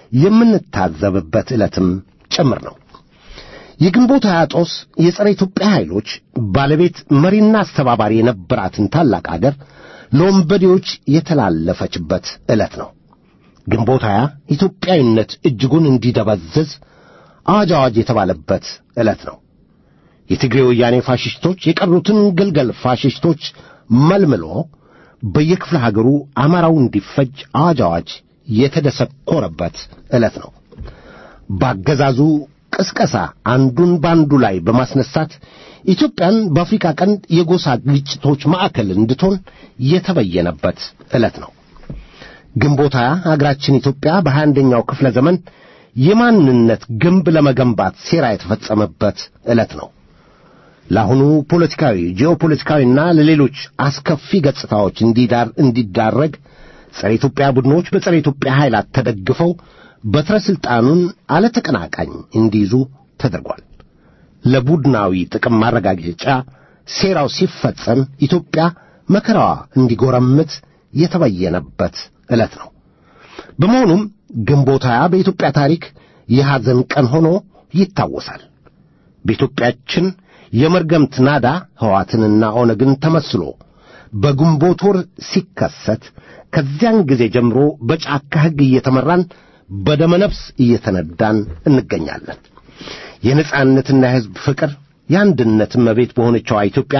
የምንታዘብበት ዕለትም ጭምር ነው። የግንቦት ሃያ ጦስ የጸረ ኢትዮጵያ ኃይሎች ባለቤት መሪና አስተባባሪ የነበራትን ታላቅ አገር ለወንበዴዎች የተላለፈችበት ዕለት ነው። ግንቦት ሃያ ኢትዮጵያዊነት እጅጉን እንዲደበዝዝ አዋጅ አዋጅ የተባለበት ዕለት ነው። የትግሬ ወያኔ ፋሽስቶች የቀሩትን ግልገል ፋሽስቶች መልምሎ በየክፍለ ሀገሩ አማራው እንዲፈጅ አዋጅ አዋጅ የተደሰኮረበት ዕለት ነው። ባገዛዙ ቅስቀሳ አንዱን በአንዱ ላይ በማስነሳት ኢትዮጵያን በአፍሪካ ቀንድ የጎሳ ግጭቶች ማዕከል እንድትሆን የተበየነበት ዕለት ነው። ግንቦት ሃያ አገራችን ኢትዮጵያ በሀያ አንደኛው ክፍለ ዘመን የማንነት ግንብ ለመገንባት ሴራ የተፈጸመበት ዕለት ነው። ለአሁኑ ፖለቲካዊ፣ ጂኦፖለቲካዊና ለሌሎች አስከፊ ገጽታዎች እንዲዳር እንዲዳረግ ጸረ ኢትዮጵያ ቡድኖች በጸረ ኢትዮጵያ ኃይላት ተደግፈው በትረ ሥልጣኑን አለ ተቀናቃኝ እንዲይዙ ተደርጓል። ለቡድናዊ ጥቅም ማረጋገጫ ሴራው ሲፈጸም ኢትዮጵያ መከራዋ እንዲጎረምት የተበየነበት ዕለት ነው። በመሆኑም ግንቦት ሃያ በኢትዮጵያ ታሪክ የሐዘን ቀን ሆኖ ይታወሳል። በኢትዮጵያችን የመርገምት ናዳ ሕወሓትንና ኦነግን ተመስሎ በግንቦት ወር ሲከሰት ከዚያን ጊዜ ጀምሮ በጫካ ሕግ እየተመራን በደመነፍስ እየተነዳን እንገኛለን። የነጻነትና የሕዝብ ፍቅር የአንድነት እመቤት በሆነችዋ ኢትዮጵያ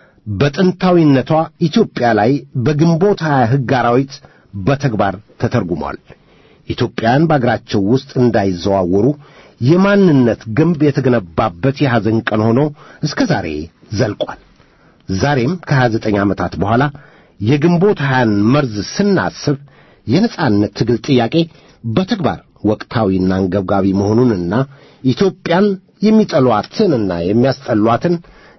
በጥንታዊነቷ ኢትዮጵያ ላይ በግንቦት ሀያ ሕግ አራዊት በተግባር ተተርጉሟል። ኢትዮጵያውያን በአገራቸው ውስጥ እንዳይዘዋወሩ የማንነት ግንብ የተገነባበት የሐዘን ቀን ሆኖ እስከ ዛሬ ዘልቋል። ዛሬም ከሀያ ዘጠኝ ዓመታት በኋላ የግንቦት ሀያን መርዝ ስናስብ የነጻነት ትግል ጥያቄ በተግባር ወቅታዊና አንገብጋቢ መሆኑንና ኢትዮጵያን የሚጠሏትንና የሚያስጠሏትን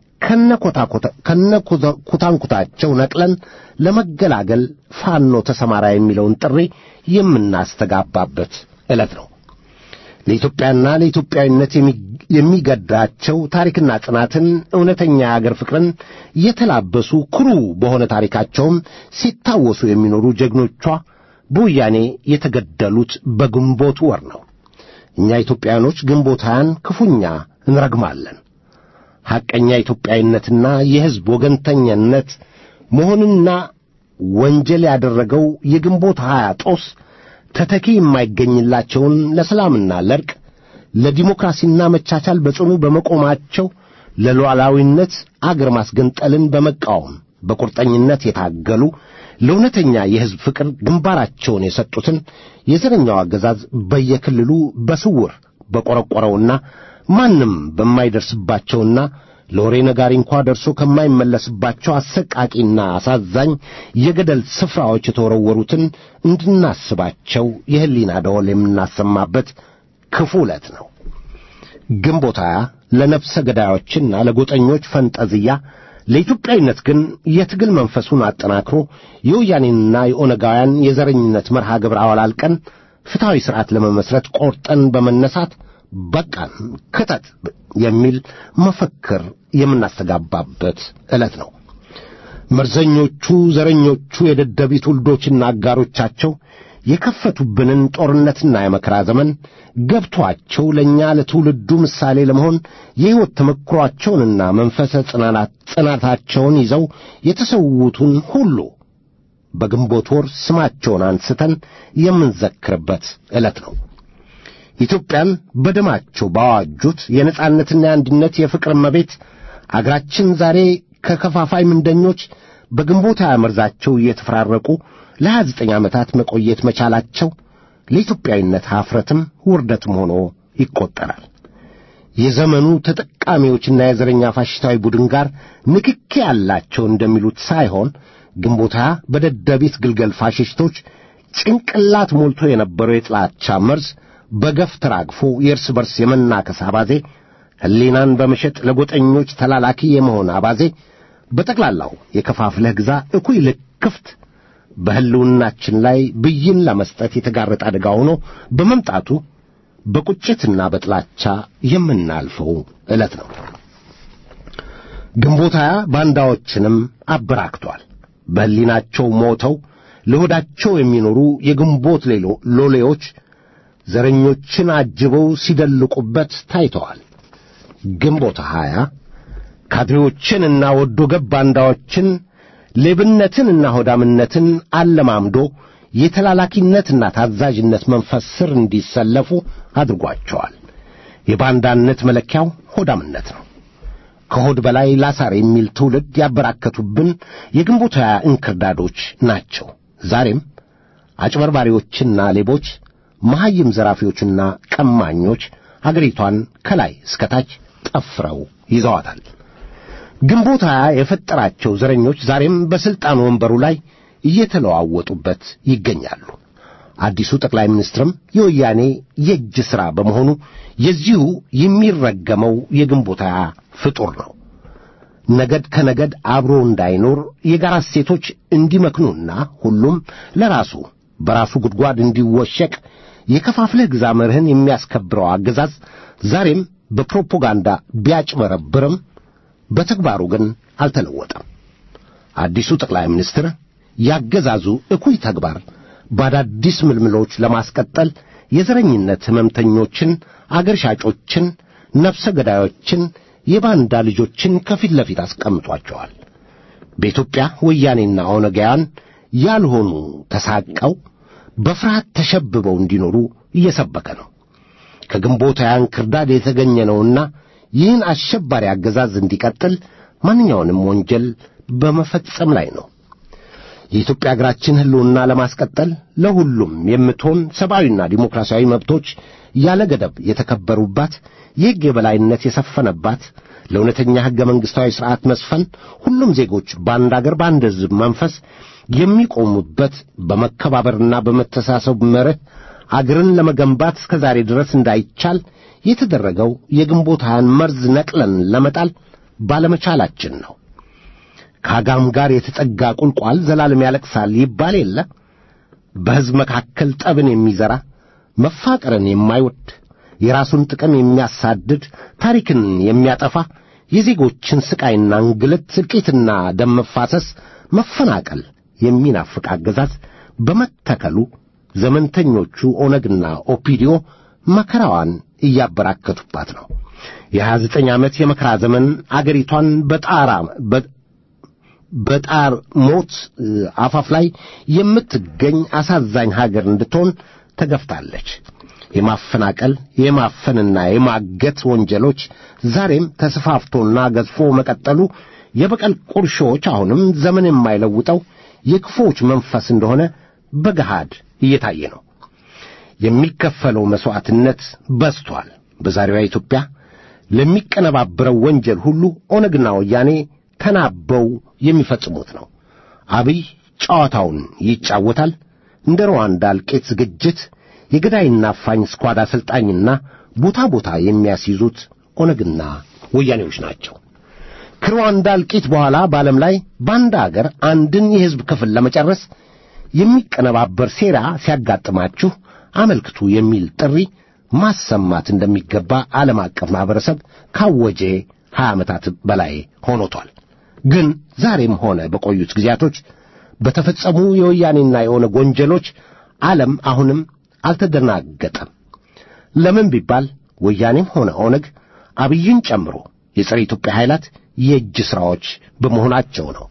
ከነኩታንኩታቸው ነቅለን ለመገላገል ፋኖ ተሰማራ የሚለውን ጥሪ የምናስተጋባበት ዕለት ነው። ለኢትዮጵያና ለኢትዮጵያዊነት የሚገዳቸው ታሪክና ጽናትን፣ እውነተኛ የአገር ፍቅርን የተላበሱ ኩሩ በሆነ ታሪካቸውም ሲታወሱ የሚኖሩ ጀግኖቿ በወያኔ የተገደሉት በግንቦት ወር ነው። እኛ ኢትዮጵያውያኖች ግንቦት ሀያን ክፉኛ እንረግማለን። ሐቀኛ ኢትዮጵያዊነትና የሕዝብ ወገንተኝነት መሆንና ወንጀል ያደረገው የግንቦት ሀያ ጦስ ተተኪ የማይገኝላቸውን ለሰላምና ለርቅ ለዲሞክራሲና መቻቻል በጽኑ በመቆማቸው ለሉዓላዊነት አገር ማስገንጠልን በመቃወም በቁርጠኝነት የታገሉ ለእውነተኛ የሕዝብ ፍቅር ግንባራቸውን የሰጡትን የዘረኛው አገዛዝ በየክልሉ በስውር በቈረቈረውና ማንም በማይደርስባቸውና ለወሬ ነጋሪ እንኳ ደርሶ ከማይመለስባቸው አሰቃቂና አሳዛኝ የገደል ስፍራዎች የተወረወሩትን እንድናስባቸው የሕሊና ደወል የምናሰማበት ክፉ ዕለት ነው። ግንቦት ሃያ ለነፍሰ ገዳዮችና ለጎጠኞች ፈንጠዝያ ለኢትዮጵያዊነት ግን የትግል መንፈሱን አጠናክሮ የወያኔንና የኦነጋውያን የዘረኝነት መርሃ ግብር አወላልቀን ፍትሐዊ ሥርዓት ለመመስረት ቆርጠን በመነሳት በቃን ክተት የሚል መፈክር የምናስተጋባበት ዕለት ነው። መርዘኞቹ ዘረኞቹ የደደቢት ውልዶችና አጋሮቻቸው የከፈቱብንን ጦርነትና የመከራ ዘመን ገብቶአቸው ለእኛ ለትውልዱ ምሳሌ ለመሆን የሕይወት ተመክሯቸውንና መንፈሰ ጽናታቸውን ይዘው የተሰዉትን ሁሉ በግንቦት ወር ስማቸውን አንስተን የምንዘክርበት ዕለት ነው። ኢትዮጵያን በደማቸው ባዋጁት የነጻነትና የአንድነት የፍቅር እመቤት አገራችን ዛሬ ከከፋፋይ ምንደኞች በግንቦት ሃያ መርዛቸው እየተፈራረቁ ለሀያ ዘጠኝ ዓመታት መቆየት መቻላቸው ለኢትዮጵያዊነት ኀፍረትም ውርደትም ሆኖ ይቈጠራል። የዘመኑ ተጠቃሚዎችና የዘረኛ ፋሽስታዊ ቡድን ጋር ንክኪ ያላቸው እንደሚሉት ሳይሆን ግንቦት ሃያ በደደቢት ግልገል ፋሽስቶች ጭንቅላት ሞልቶ የነበረው የጥላቻ መርዝ በገፍ ተራግፎ የእርስ በርስ የመናከስ አባዜ፣ ሕሊናን በመሸጥ ለጎጠኞች ተላላኪ የመሆን አባዜ፣ በጠቅላላው የከፋፍለህ ግዛ እኩይ ልክፍት በሕልውናችን ላይ ብይን ለመስጠት የተጋረጠ አደጋ ሆኖ በመምጣቱ በቁጭትና በጥላቻ የምናልፈው ዕለት ነው። ግንቦት ሃያ ባንዳዎችንም አበራክቷል። በሕሊናቸው ሞተው ለሆዳቸው የሚኖሩ የግንቦት ሎሌዎች ዘረኞችን አጅበው ሲደልቁበት ታይተዋል። ግንቦት ሃያ ካድሬዎችንና ወዶ ገብ ባንዳዎችን ሌብነትንና ሆዳምነትን አለማምዶ የተላላኪነትና ታዛዥነት መንፈስ ስር እንዲሰለፉ አድርጓቸዋል። የባንዳነት መለኪያው ሆዳምነት ነው። ከሆድ በላይ ላሳር የሚል ትውልድ ያበራከቱብን የግንቦት ሃያ እንክርዳዶች ናቸው። ዛሬም አጭበርባሪዎችና ሌቦች፣ መሐይም ዘራፊዎችና ቀማኞች አገሪቷን ከላይ እስከታች ጠፍረው ይዘዋታል። ግንቦት ሃያ የፈጠራቸው ዘረኞች ዛሬም በሥልጣን ወንበሩ ላይ እየተለዋወጡበት ይገኛሉ። አዲሱ ጠቅላይ ሚኒስትርም የወያኔ የእጅ ሥራ በመሆኑ የዚሁ የሚረገመው የግንቦት ሃያ ፍጡር ነው። ነገድ ከነገድ አብሮ እንዳይኖር የጋራ እሴቶች እንዲመክኑና ሁሉም ለራሱ በራሱ ጉድጓድ እንዲወሸቅ የከፋፍለህ ግዛ መርህን የሚያስከብረው አገዛዝ ዛሬም በፕሮፓጋንዳ ቢያጭበረብርም በተግባሩ ግን አልተለወጠም። አዲሱ ጠቅላይ ሚኒስትር ያገዛዙ እኩይ ተግባር በአዳዲስ ምልምሎች ለማስቀጠል የዘረኝነት ሕመምተኞችን፣ አገር ሻጮችን፣ ነፍሰ ገዳዮችን፣ የባንዳ ልጆችን ከፊት ለፊት አስቀምጧቸዋል። በኢትዮጵያ ወያኔና ኦነጋውያን ያልሆኑ ተሳቀው በፍርሃት ተሸብበው እንዲኖሩ እየሰበከ ነው። ከግንቦት ሃያ እንክርዳድ የተገኘ ነውና ይህን አሸባሪ አገዛዝ እንዲቀጥል ማንኛውንም ወንጀል በመፈጸም ላይ ነው። የኢትዮጵያ አገራችን ሕልውና ለማስቀጠል ለሁሉም የምትሆን ሰብአዊና ዲሞክራሲያዊ መብቶች ያለ ገደብ የተከበሩባት የሕግ የበላይነት የሰፈነባት ለእውነተኛ ሕገ መንግሥታዊ ሥርዓት መስፈን ሁሉም ዜጎች በአንድ አገር በአንድ ሕዝብ መንፈስ የሚቆሙበት በመከባበርና በመተሳሰብ መርህ አገርን ለመገንባት እስከ ዛሬ ድረስ እንዳይቻል የተደረገው የግንቦት ሀያን መርዝ ነቅለን ለመጣል ባለመቻላችን ነው። ከአጋም ጋር የተጠጋ ቁልቋል ዘላለም ያለቅሳል ይባል የለ። በሕዝብ መካከል ጠብን የሚዘራ መፋቀርን የማይወድ የራሱን ጥቅም የሚያሳድድ ታሪክን የሚያጠፋ የዜጎችን ስቃይና እንግልት፣ እልቂትና ደም መፋሰስ፣ መፈናቀል የሚናፍቅ አገዛዝ በመተከሉ ዘመንተኞቹ ኦነግና ኦፒዲዮ መከራዋን እያበራከቱባት ነው። የሀያ ዘጠኝ ዓመት የመከራ ዘመን አገሪቷን በጣራ በጣር ሞት አፋፍ ላይ የምትገኝ አሳዛኝ ሀገር እንድትሆን ተገፍታለች። የማፈናቀል የማፈንና የማገት ወንጀሎች ዛሬም ተስፋፍቶና ገዝፎ መቀጠሉ የበቀል ቁርሾዎች አሁንም ዘመን የማይለውጠው የክፉዎች መንፈስ እንደሆነ በገሃድ እየታየ ነው። የሚከፈለው መሥዋዕትነት በዝቷል። በዛሬዋ ኢትዮጵያ ለሚቀነባብረው ወንጀል ሁሉ ኦነግና ወያኔ ተናበው የሚፈጽሙት ነው። አብይ ጨዋታውን ይጫወታል። እንደ ሩዋንዳ እልቂት ዝግጅት የገዳይና አፋኝ ስኳድ አሰልጣኝና ቦታ ቦታ የሚያስይዙት ኦነግና ወያኔዎች ናቸው። ከሩዋንዳ እልቂት በኋላ በዓለም ላይ በአንድ አገር አንድን የሕዝብ ክፍል ለመጨረስ የሚቀነባበር ሴራ ሲያጋጥማችሁ አመልክቱ የሚል ጥሪ ማሰማት እንደሚገባ ዓለም አቀፍ ማኅበረሰብ ካወጀ ሀያ ዓመታት በላይ ሆኖቷል። ግን ዛሬም ሆነ በቆዩት ጊዜያቶች በተፈጸሙ የወያኔና የኦነግ ወንጀሎች ዓለም አሁንም አልተደናገጠም። ለምን ቢባል ወያኔም ሆነ ኦነግ አብይን ጨምሮ የጸረ ኢትዮጵያ ኃይላት የእጅ ሥራዎች በመሆናቸው ነው።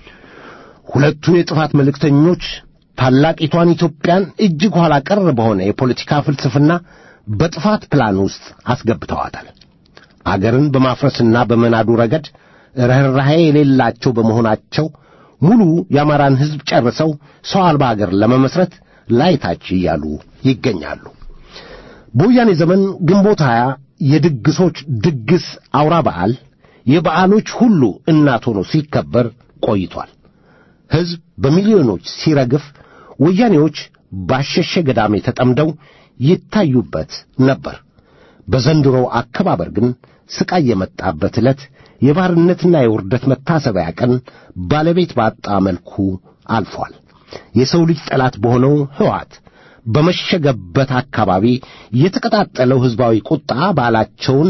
ሁለቱ የጥፋት መልእክተኞች ታላቂቷን ኢትዮጵያን እጅግ ኋላ ቀር በሆነ የፖለቲካ ፍልስፍና በጥፋት ፕላን ውስጥ አስገብተዋታል። አገርን በማፍረስና በመናዱ ረገድ ርኅራኄ የሌላቸው በመሆናቸው ሙሉ የአማራን ሕዝብ ጨርሰው ሰው አልባ አገር ለመመስረት ላይታች እያሉ ይገኛሉ። በወያኔ ዘመን ግንቦት ሀያ የድግሶች ድግስ አውራ በዓል የበዓሎች ሁሉ እናት ሆኖ ሲከበር ቆይቷል። ሕዝብ በሚሊዮኖች ሲረግፍ፣ ወያኔዎች ባሸሸ ገዳሜ ተጠምደው ይታዩበት ነበር። በዘንድሮው አከባበር ግን ስቃይ የመጣበት ዕለት የባርነትና የውርደት መታሰቢያ ቀን ባለቤት ባጣ መልኩ አልፏል። የሰው ልጅ ጠላት በሆነው ሕወሓት በመሸገበት አካባቢ የተቀጣጠለው ሕዝባዊ ቁጣ በዓላቸውን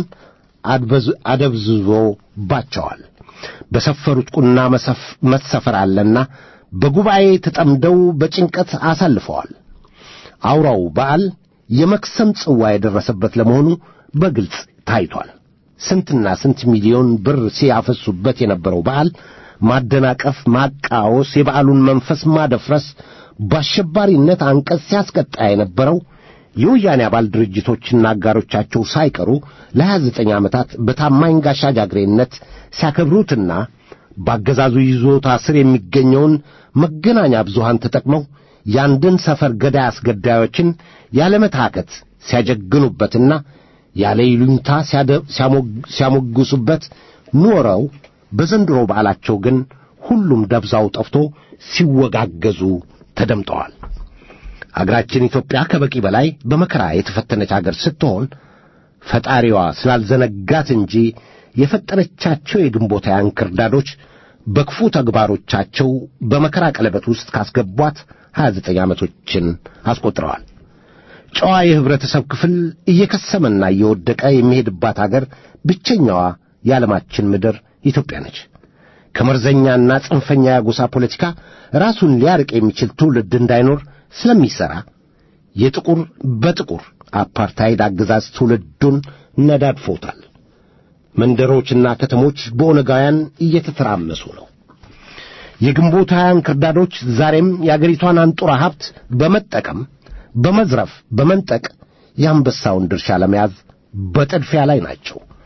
አደብዝዞባቸዋል። በሰፈሩት ቁና መሰፈር አለና በጉባኤ ተጠምደው በጭንቀት አሳልፈዋል። አውራው በዓል የመክሰም ጽዋ የደረሰበት ለመሆኑ በግልጽ ታይቷል። ስንትና ስንት ሚሊዮን ብር ሲያፈሱበት የነበረው በዓል ማደናቀፍ፣ ማቃወስ፣ የበዓሉን መንፈስ ማደፍረስ፣ በአሸባሪነት አንቀጽ ሲያስቀጣ የነበረው የወያኔ አባል ድርጅቶችና አጋሮቻቸው ሳይቀሩ ለሀያ ዘጠኝ ዓመታት በታማኝ ጋሻ ጃግሬነት ሲያከብሩትና በአገዛዙ ይዞታ ስር የሚገኘውን መገናኛ ብዙሃን ተጠቅመው ያንድን ሰፈር ገዳይ አስገዳዮችን ያለመታከት ሲያጀግኑበትና ያለ ይሉኝታ ሲያሞግሱበት ኖረው በዘንድሮ በዓላቸው ግን ሁሉም ደብዛው ጠፍቶ ሲወጋገዙ ተደምጠዋል። አገራችን ኢትዮጵያ ከበቂ በላይ በመከራ የተፈተነች አገር ስትሆን ፈጣሪዋ ስላልዘነጋት እንጂ የፈጠረቻቸው የግንቦት ሃያ እንክርዳዶች በክፉ ተግባሮቻቸው በመከራ ቀለበት ውስጥ ካስገቧት ሀያ ዘጠኝ ዓመቶችን አስቆጥረዋል። ጨዋ የኅብረተሰብ ክፍል እየከሰመና እየወደቀ የሚሄድባት አገር ብቸኛዋ የዓለማችን ምድር ኢትዮጵያ ነች። ከመርዘኛና ጽንፈኛ የጎሳ ፖለቲካ ራሱን ሊያርቅ የሚችል ትውልድ እንዳይኖር ስለሚሠራ የጥቁር በጥቁር አፓርታይድ አገዛዝ ትውልዱን ነዳድፎታል። መንደሮችና ከተሞች በኦነጋውያን እየተተራመሱ ነው። የግንቦት ሃያ እንክርዳዶች ዛሬም የአገሪቷን አንጡራ ሀብት በመጠቀም በመዝረፍ በመንጠቅ የአንበሳውን ድርሻ ለመያዝ በጥድፊያ ላይ ናቸው።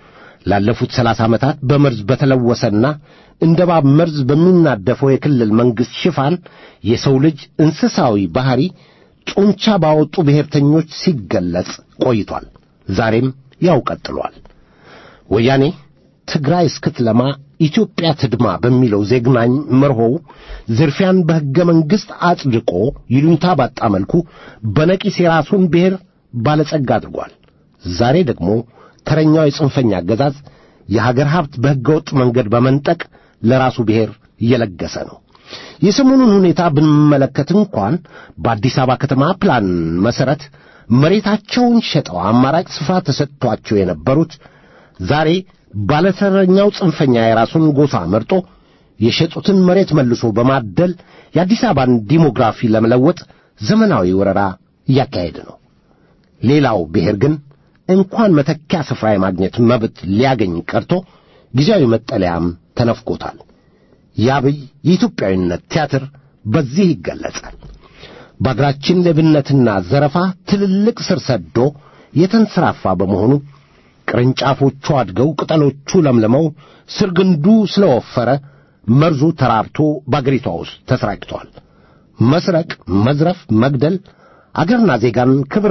ላለፉት ሰላሳ ዓመታት በመርዝ በተለወሰና እንደ እባብ መርዝ በሚናደፈው የክልል መንግሥት ሽፋን የሰው ልጅ እንስሳዊ ባሕሪ ጡንቻ ባወጡ ብሔርተኞች ሲገለጽ ቆይቷል። ዛሬም ያው ቀጥሏል። ወያኔ ትግራይ እስክትለማ ኢትዮጵያ ትድማ በሚለው ዜግናኝ መርሆው ዝርፊያን በሕገ መንግሥት አጽድቆ ይሉኝታ ባጣ መልኩ በነቂስ የራሱን ብሔር ባለጸጋ አድርጓል። ዛሬ ደግሞ ተረኛው የጽንፈኛ አገዛዝ የሀገር ሀብት በሕገ ወጥ መንገድ በመንጠቅ ለራሱ ብሔር እየለገሰ ነው። የሰሞኑን ሁኔታ ብንመለከት እንኳን በአዲስ አበባ ከተማ ፕላን መሠረት መሬታቸውን ሸጠው አማራጭ ስፍራ ተሰጥቷቸው የነበሩት ዛሬ ባለተረኛው ጽንፈኛ የራሱን ጎሳ መርጦ የሸጡትን መሬት መልሶ በማደል የአዲስ አበባን ዲሞግራፊ ለመለወጥ ዘመናዊ ወረራ እያካሄደ ነው። ሌላው ብሔር ግን እንኳን መተኪያ ስፍራ የማግኘት መብት ሊያገኝ ቀርቶ ጊዜያዊ መጠለያም ተነፍቆታል። የአብይ የኢትዮጵያዊነት ቲያትር በዚህ ይገለጻል። በአገራችን ሌብነትና ዘረፋ ትልልቅ ስር ሰዶ የተንሰራፋ በመሆኑ ቅርንጫፎቹ አድገው ቅጠሎቹ ለምልመው ስር ግንዱ ስለወፈረ መርዙ ተራብቶ በአገሪቷ ውስጥ ተሰራጭቷል። መስረቅ፣ መዝረፍ፣ መግደል አገርና ዜጋን ክብር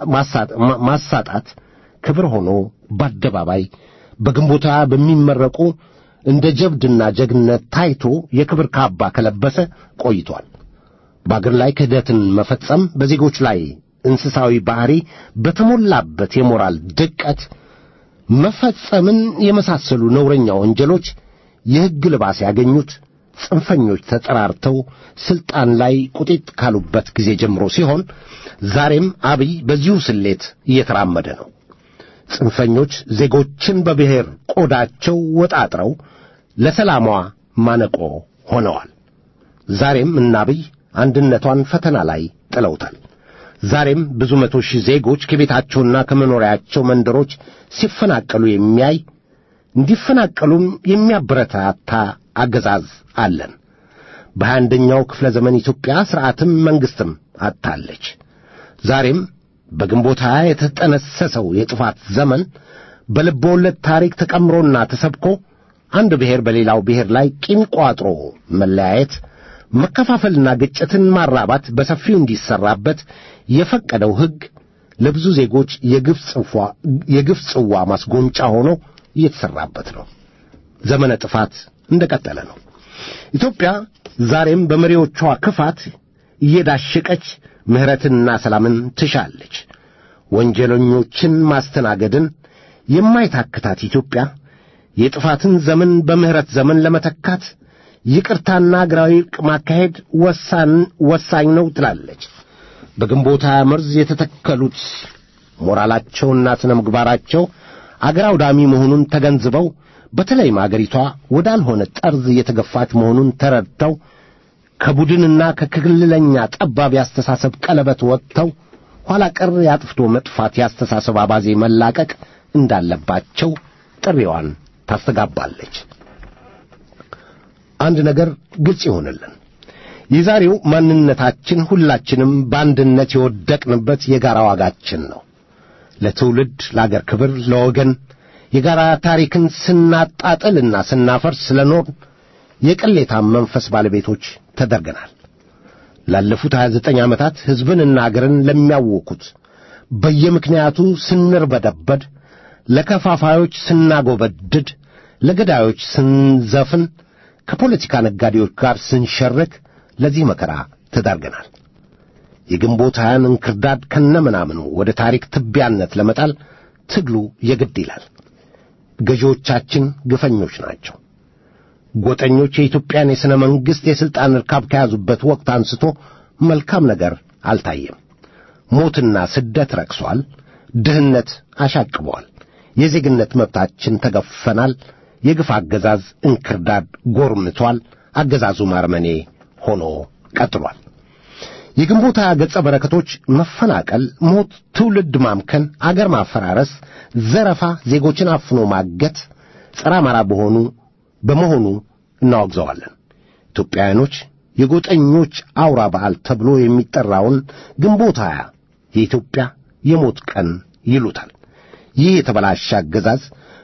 ማሳጣት ክብር ሆኖ በአደባባይ በግንቦታ በሚመረቁ እንደ ጀብድና ጀግነት ታይቶ የክብር ካባ ከለበሰ ቆይቷል። በአገር ላይ ክህደትን መፈጸም በዜጎች ላይ እንስሳዊ ባሕሪ በተሞላበት የሞራል ድቀት መፈጸምን የመሳሰሉ ነውረኛ ወንጀሎች የሕግ ልባስ ያገኙት ጽንፈኞች ተጠራርተው ሥልጣን ላይ ቁጢጥ ካሉበት ጊዜ ጀምሮ ሲሆን ዛሬም አብይ በዚሁ ስሌት እየተራመደ ነው። ጽንፈኞች ዜጎችን በብሔር ቆዳቸው ወጣጥረው ለሰላሟ ማነቆ ሆነዋል። ዛሬም እነ አብይ አንድነቷን ፈተና ላይ ጥለውታል። ዛሬም ብዙ መቶ ሺህ ዜጎች ከቤታቸውና ከመኖሪያቸው መንደሮች ሲፈናቀሉ የሚያይ እንዲፈናቀሉም የሚያበረታታ አገዛዝ አለን። በሀያ አንደኛው ክፍለ ዘመን ኢትዮጵያ ሥርዓትም መንግሥትም አጥታለች። ዛሬም በግንቦት ሀያ የተጠነሰሰው የጥፋት ዘመን በልብ ወለድ ታሪክ ተቀምሮና ተሰብኮ አንድ ብሔር በሌላው ብሔር ላይ ቂም ቋጥሮ መለያየት፣ መከፋፈልና ግጭትን ማራባት በሰፊው እንዲሰራበት የፈቀደው ሕግ ለብዙ ዜጎች የግፍ ጽዋ ማስጎንጫ ሆኖ እየተሠራበት ነው። ዘመነ ጥፋት እንደ ቀጠለ ነው። ኢትዮጵያ ዛሬም በመሪዎቿ ክፋት እየዳሸቀች ምሕረትንና ሰላምን ትሻለች። ወንጀለኞችን ማስተናገድን የማይታክታት ኢትዮጵያ የጥፋትን ዘመን በምሕረት ዘመን ለመተካት ይቅርታና አገራዊ ዕርቅ ማካሄድ ወሳኝ ነው ትላለች። በግንቦት ሃያ መርዝ የተተከሉት ሞራላቸውና ስነ ምግባራቸው አገር አውዳሚ መሆኑን ተገንዝበው በተለይም አገሪቷ ወዳልሆነ ጠርዝ እየተገፋች መሆኑን ተረድተው ከቡድንና ከክልለኛ ጠባብ ያስተሳሰብ ቀለበት ወጥተው ኋላ ቀር ያጥፍቶ መጥፋት ያስተሳሰብ አባዜ መላቀቅ እንዳለባቸው ጥሪዋን ታስተጋባለች። አንድ ነገር ግልጽ ይሆንልን። የዛሬው ማንነታችን ሁላችንም በአንድነት የወደቅንበት የጋራ ዋጋችን ነው። ለትውልድ፣ ለአገር ክብር፣ ለወገን የጋራ ታሪክን ስናጣጥልና ስናፈርስ ስለኖር የቅሌታም መንፈስ ባለቤቶች ተደርገናል። ላለፉት 29 ዓመታት ሕዝብንና አገርን ለሚያውኩት በየምክንያቱ ስንርበደበድ፣ ለከፋፋዮች ስናጎበድድ፣ ለገዳዮች ስንዘፍን፣ ከፖለቲካ ነጋዴዎች ጋር ስንሸርክ ለዚህ መከራ ተዳርገናል። የግንቦት ሀያን እንክርዳድ ከነምናምኑ ወደ ታሪክ ትቢያነት ለመጣል ትግሉ የግድ ይላል። ገዢዎቻችን ግፈኞች ናቸው። ጎጠኞች የኢትዮጵያን የሥነ መንግሥት የሥልጣን ርካብ ከያዙበት ወቅት አንስቶ መልካም ነገር አልታየም። ሞትና ስደት ረክሷል። ድህነት አሻቅቧል። የዜግነት መብታችን ተገፈናል። የግፍ አገዛዝ እንክርዳድ ጎርምቷል። አገዛዙ ማርመኔ ሆኖ ቀጥሏል። የግንቦት ሃያ ገጸ በረከቶች መፈናቀል፣ ሞት፣ ትውልድ ማምከን፣ አገር ማፈራረስ፣ ዘረፋ፣ ዜጎችን አፍኖ ማገት ጸረ አማራ በሆኑ በመሆኑ እናወግዘዋለን። ኢትዮጵያውያኖች የጎጠኞች አውራ በዓል ተብሎ የሚጠራውን ግንቦት ሃያ የኢትዮጵያ የሞት ቀን ይሉታል። ይህ የተበላሸ አገዛዝ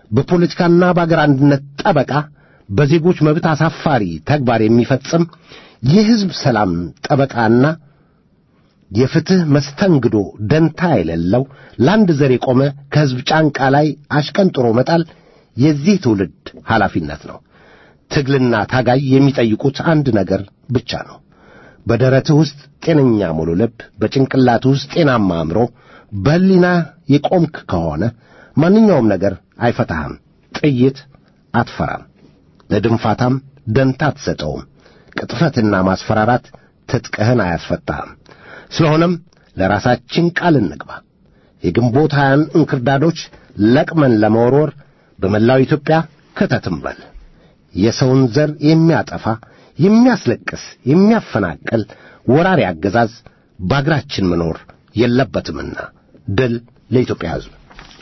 በፖለቲካና በአገር አንድነት ጠበቃ በዜጎች መብት አሳፋሪ ተግባር የሚፈጽም የሕዝብ ሰላም ጠበቃና የፍትሕ መስተንግዶ ደንታ የሌለው ለአንድ ዘር የቆመ ከሕዝብ ጫንቃ ላይ አሽቀንጥሮ መጣል የዚህ ትውልድ ኃላፊነት ነው። ትግልና ታጋይ የሚጠይቁት አንድ ነገር ብቻ ነው። በደረትህ ውስጥ ጤነኛ ሙሉ ልብ፣ በጭንቅላትህ ውስጥ ጤናማ አእምሮ፣ በሕሊና የቆምክ ከሆነ ማንኛውም ነገር አይፈታህም። ጥይት አትፈራም። ለድንፋታም ደንታ አትሰጠውም። ቅጥፈትና ማስፈራራት ትጥቅህን አያስፈታህም። ስለሆነም ለራሳችን ቃል እንግባ። የግንቦት ሀያን እንክርዳዶች ለቅመን ለመወርወር በመላው ኢትዮጵያ ክተትም በል። የሰውን ዘር የሚያጠፋ የሚያስለቅስ፣ የሚያፈናቅል ወራሪ አገዛዝ በአገራችን መኖር የለበትምና ድል ለኢትዮጵያ ሕዝብ።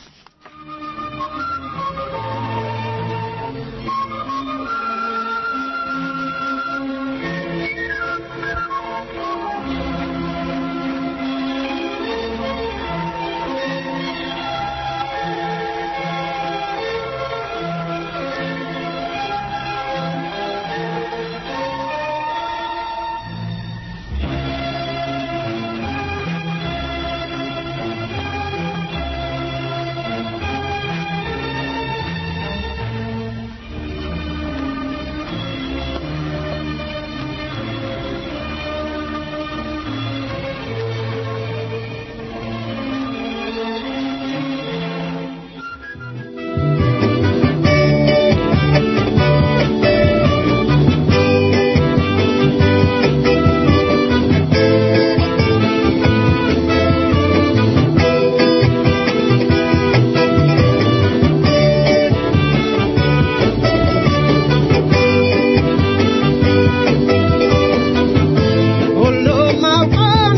ሁሉም አውቆ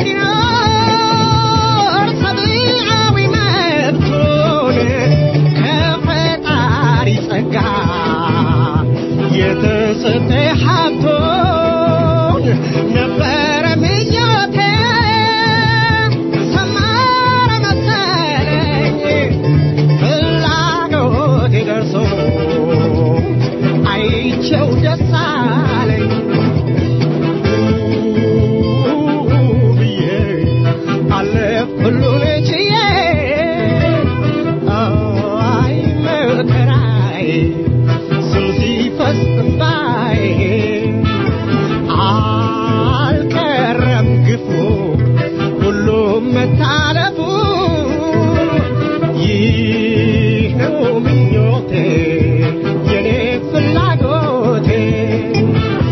እንዲኖር ሰብአዊ መብቱን ከፈጣሪ ጸጋ የተሰጠ ሀብቱን ነበረ ምኞቴ ሰመረ መሰለኝ ፍላጎቴ ደርሶ አይቼው ደስ አለኝ ብዬ አለፍ ሁሉን ችዬ አይ መከራዬ ስም ሲፈስ እንባዬ አልቀረም ግፉ ሁሉም መታለፉ ይህ ነው ምኞቴ የኔ ፍላጎቴ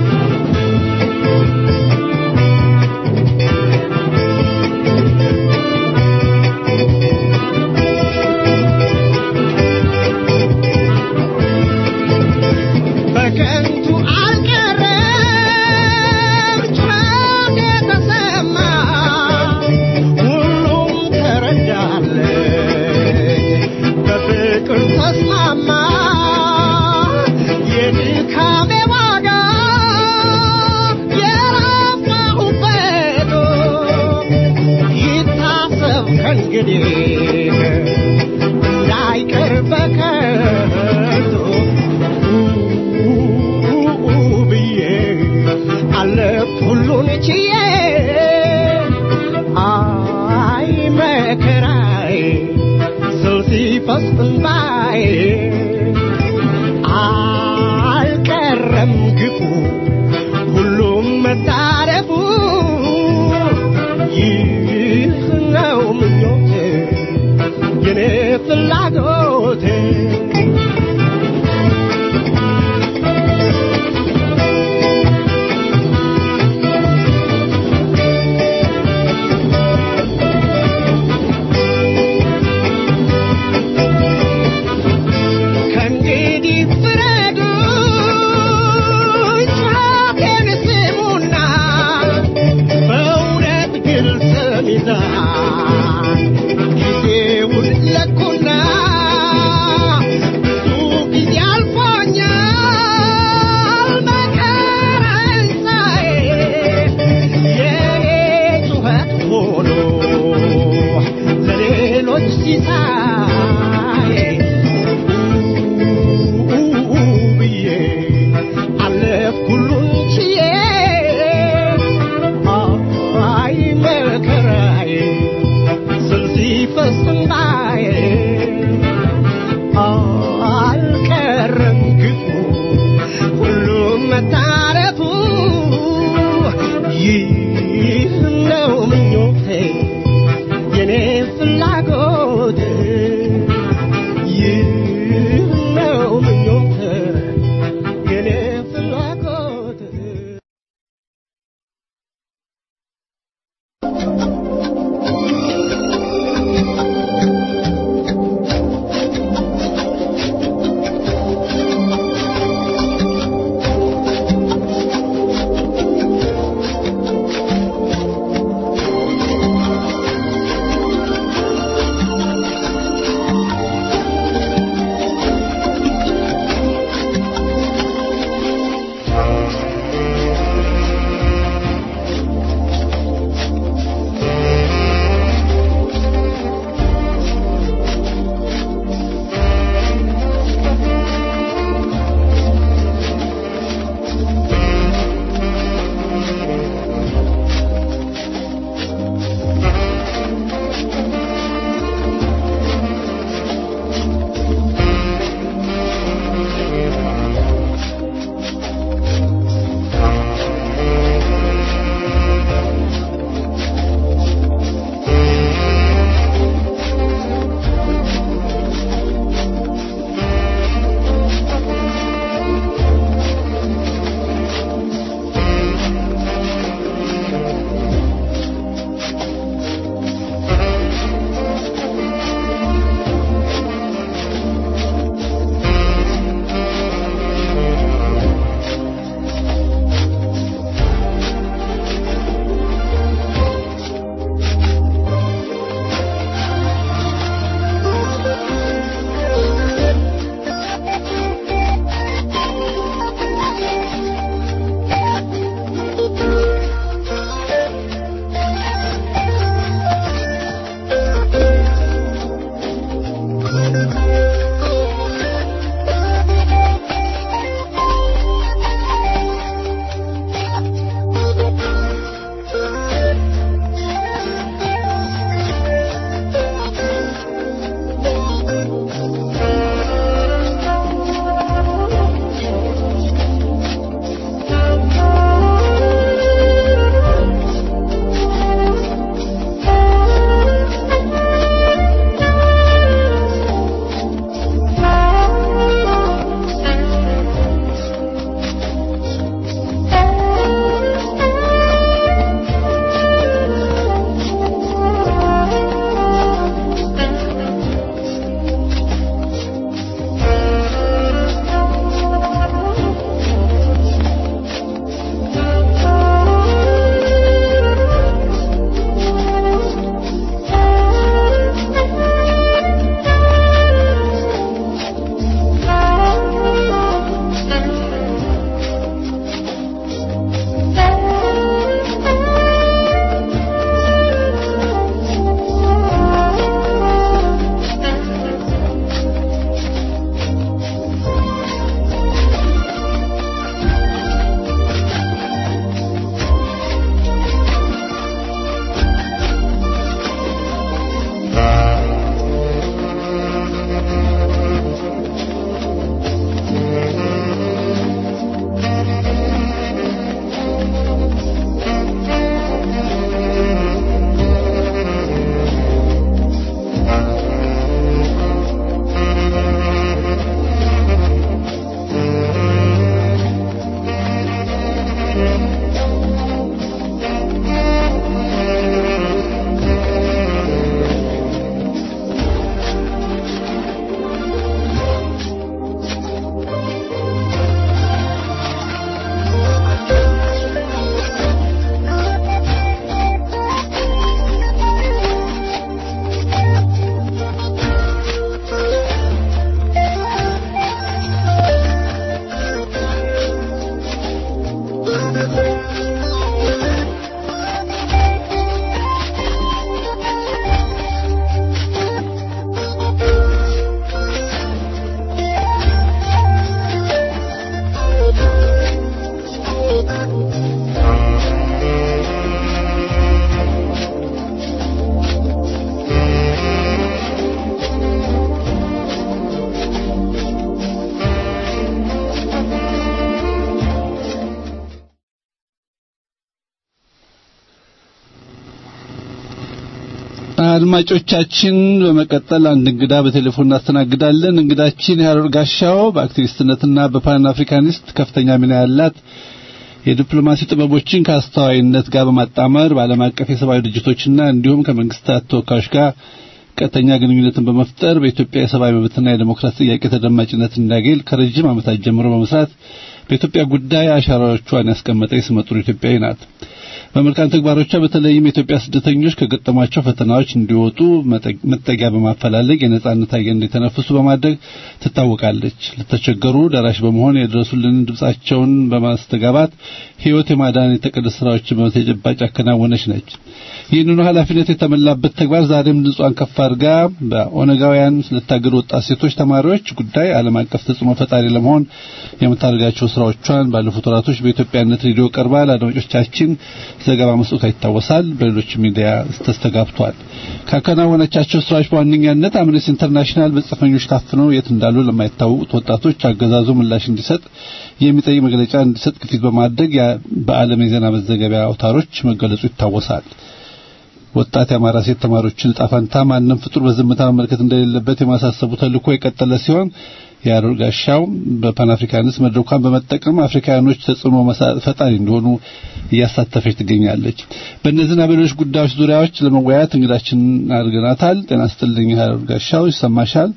አድማጮቻችን በመቀጠል አንድ እንግዳ በቴሌፎን እናስተናግዳለን። እንግዳችን የሀረር ጋሻው በአክቲቪስትነትና በፓን አፍሪካኒስት ከፍተኛ ሚና ያላት የዲፕሎማሲ ጥበቦችን ከአስተዋይነት ጋር በማጣመር በዓለም አቀፍ የሰብአዊ ድርጅቶችና እንዲሁም ከመንግስታት ተወካዮች ጋር ቀጥተኛ ግንኙነትን በመፍጠር በኢትዮጵያ የሰብአዊ መብትና የዲሞክራሲ ጥያቄ ተደማጭነት እንዲያገኝ ከረጅም ዓመታት ጀምሮ በመስራት በኢትዮጵያ ጉዳይ አሻራዎቿን ያስቀመጠ ስመጥሩ ኢትዮጵያዊ ናት። በመልካም ተግባሮቿ በተለይም የኢትዮጵያ ስደተኞች ከገጠሟቸው ፈተናዎች እንዲወጡ መጠጊያ በማፈላለግ የነጻነት አየር እንዲተነፍሱ በማድረግ ትታወቃለች። ለተቸገሩ ደራሽ በመሆን የድረሱልን ድምጻቸውን በማስተጋባት ሕይወት የማዳን የተቀደስ ስራዎችን በተጨባጭ ያከናወነች ነች። ይህንኑ ኃላፊነት የተመላበት ተግባር ዛሬም ድምጿን ከፍ አድርጋ በኦነጋውያን ስለታገዱ ወጣት ሴቶች ተማሪዎች ጉዳይ ዓለም አቀፍ ተጽዕኖ ፈጣሪ ለመሆን የምታደርጋቸው ስራዎቿን ባለፉት ወራቶች በኢትዮጵያነት ሬዲዮ ቀርባ ለአድማጮቻችን ዘገባ መስጠቷ ይታወሳል። በሌሎች ሚዲያ ተስተጋብቷል። ካከናወነቻቸው ስራዎች በዋነኛነት አምነስቲ ኢንተርናሽናል በጽፈኞች ታፍነው የት እንዳሉ ለማይታወቁት ወጣቶች አገዛዙ ምላሽ እንዲሰጥ የሚጠይቅ መግለጫ እንዲሰጥ ግፊት በማድረግ በዓለም የዜና መዘገቢያ አውታሮች መገለጹ ይታወሳል። ወጣት የአማራ ሴት ተማሪዎችን ዕጣ ፈንታ ማንም ፍጡር በዝምታ መመልከት እንደሌለበት የማሳሰቡ ተልእኮ የቀጠለ ሲሆን የአሮር ጋሻው በፓን አፍሪካንስ መድረኳን በመጠቀም አፍሪካኖች ተጽዕኖ ፈጣሪ እንዲሆኑ እያሳተፈች ትገኛለች። በእነዚህና በሌሎች ጉዳዮች ዙሪያዎች ለመወያየት እንግዳችን አድርገናታል። ጤና ይስጥልኝ አሮር ጋሻው፣ ይሰማሻል?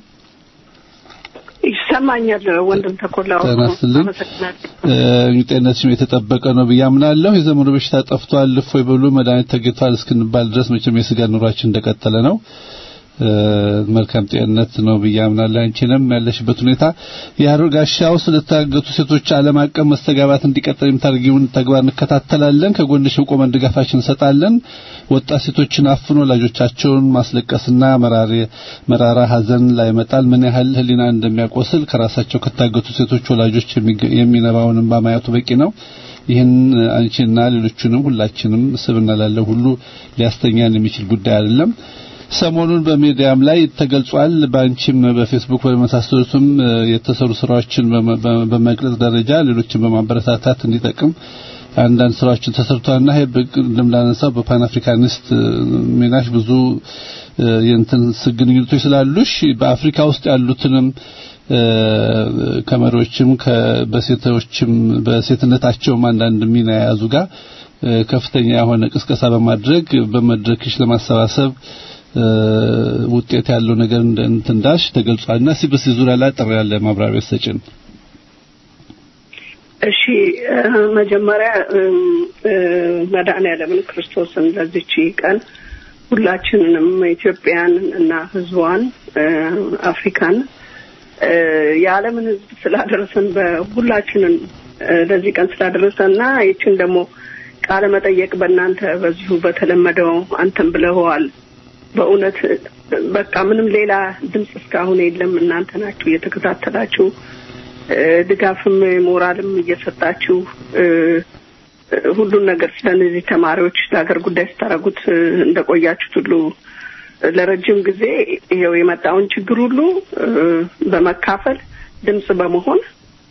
ይሰማኛል ወንድም ተኮላ ጤና ይስጥልኝ። ጤንነትሽም የተጠበቀ ነው ብዬ አምናለሁ። የዘመኑ በሽታ ጠፍቷል፣ እፎይ በሉ መድኃኒት ተገኝቷል እስክንባል ድረስ መቼም የስጋ ኑሯችን እንደቀጠለ ነው። መልካም ጤንነት ነው ብዬ አምናለሁ። አንቺንም ያለሽበት ሁኔታ የሀረር ጋሻው ስለታገቱ ሴቶች ዓለም አቀፍ መስተጋባት እንዲቀጥል የምታደርጊውን ተግባር እንከታተላለን። ከጎንሽ ቆመን ድጋፋችን እንሰጣለን። ወጣት ሴቶችን አፍኖ ወላጆቻቸውን ማስለቀስና መራራ ሐዘን ላይ መጣል ምን ያህል ሕሊና እንደሚያቆስል ከራሳቸው ከታገቱ ሴቶች ወላጆች የሚነባውን እንባ ማየቱ በቂ ነው። ይህን አንቺና ሌሎቹንም ሁላችንም ስብና ላለው ሁሉ ሊያስተኛን የሚችል ጉዳይ አይደለም። ሰሞኑን በሚዲያም ላይ ተገልጿል። በአንቺም በፌስቡክ በመሳሰሉትም የተሰሩ ስራዎችን በመግለጽ ደረጃ ሌሎችን በማበረታታት እንዲጠቅም አንዳንድ ስራዎችን ተሰርቷልና ይሄ እንደምናነሳው በፓን አፍሪካኒስት ሚናሽ ብዙ የእንትን ግንኙነቶች ስላሉሽ በአፍሪካ ውስጥ ያሉትንም ከመሪዎችም በሴቶችም በሴትነታቸውም አንዳንድ ሚና የያዙ ጋር ከፍተኛ የሆነ ቅስቀሳ በማድረግ በመድረክሽ ለማሰባሰብ ውጤት ያለው ነገር እንትንዳሽ ተገልጿልና እስኪ በዚህ ዙሪያ ላይ ጥሪ ያለ ማብራሪያ ሰጭን። እሺ መጀመሪያ መድኃኔዓለምን ክርስቶስን ለዚች ቀን ሁላችንንም ኢትዮጵያን እና ሕዝቧን አፍሪካን የዓለምን ሕዝብ ስላደረሰን በሁላችንን ለዚህ ቀን ስላደረሰን እና ይችን ደግሞ ቃለ መጠየቅ በእናንተ በዚሁ በተለመደው አንተም ብለኸዋል። በእውነት በቃ ምንም ሌላ ድምፅ እስካሁን የለም። እናንተ ናችሁ እየተከታተላችሁ ድጋፍም ሞራልም እየሰጣችሁ ሁሉን ነገር ስለ እነዚህ ተማሪዎች ለሀገር ጉዳይ ስታደርጉት እንደቆያችሁት ሁሉ ለረጅም ጊዜ ይኸው የመጣውን ችግር ሁሉ በመካፈል ድምፅ በመሆን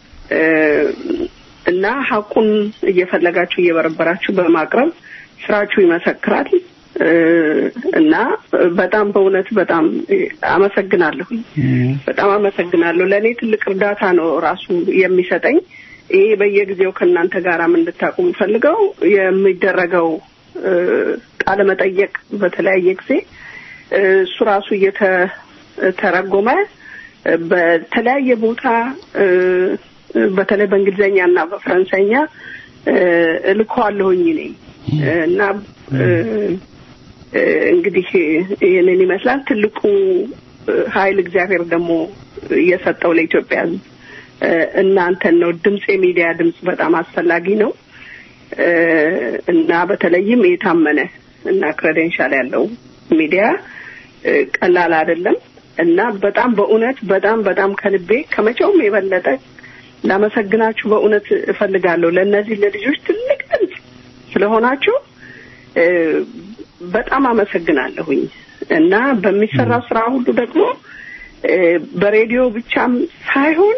እና ሀቁን እየፈለጋችሁ እየበረበራችሁ በማቅረብ ስራችሁ ይመሰክራል። እና በጣም በእውነት በጣም አመሰግናለሁ። በጣም አመሰግናለሁ። ለእኔ ትልቅ እርዳታ ነው ራሱ የሚሰጠኝ። ይሄ በየጊዜው ከእናንተ ጋራም እንድታቁ የምፈልገው የሚደረገው ቃለ መጠየቅ በተለያየ ጊዜ እሱ ራሱ እየተረጎመ በተለያየ ቦታ በተለይ በእንግሊዝኛ እና በፈረንሳይኛ እልከዋለሁኝ እኔ እና እንግዲህ ይህንን ይመስላል። ትልቁ ኃይል እግዚአብሔር ደግሞ እየሰጠው ለኢትዮጵያ ሕዝብ እናንተን ነው። ድምፅ የሚዲያ ድምፅ በጣም አስፈላጊ ነው እና በተለይም የታመነ እና ክሬዴንሻል ያለው ሚዲያ ቀላል አይደለም እና በጣም በእውነት በጣም በጣም ከልቤ ከመቼውም የበለጠ ላመሰግናችሁ በእውነት እፈልጋለሁ። ለእነዚህ ለልጆች ትልቅ ድምፅ ስለሆናችሁ በጣም አመሰግናለሁኝ እና በሚሰራው ስራ ሁሉ ደግሞ በሬዲዮ ብቻም ሳይሆን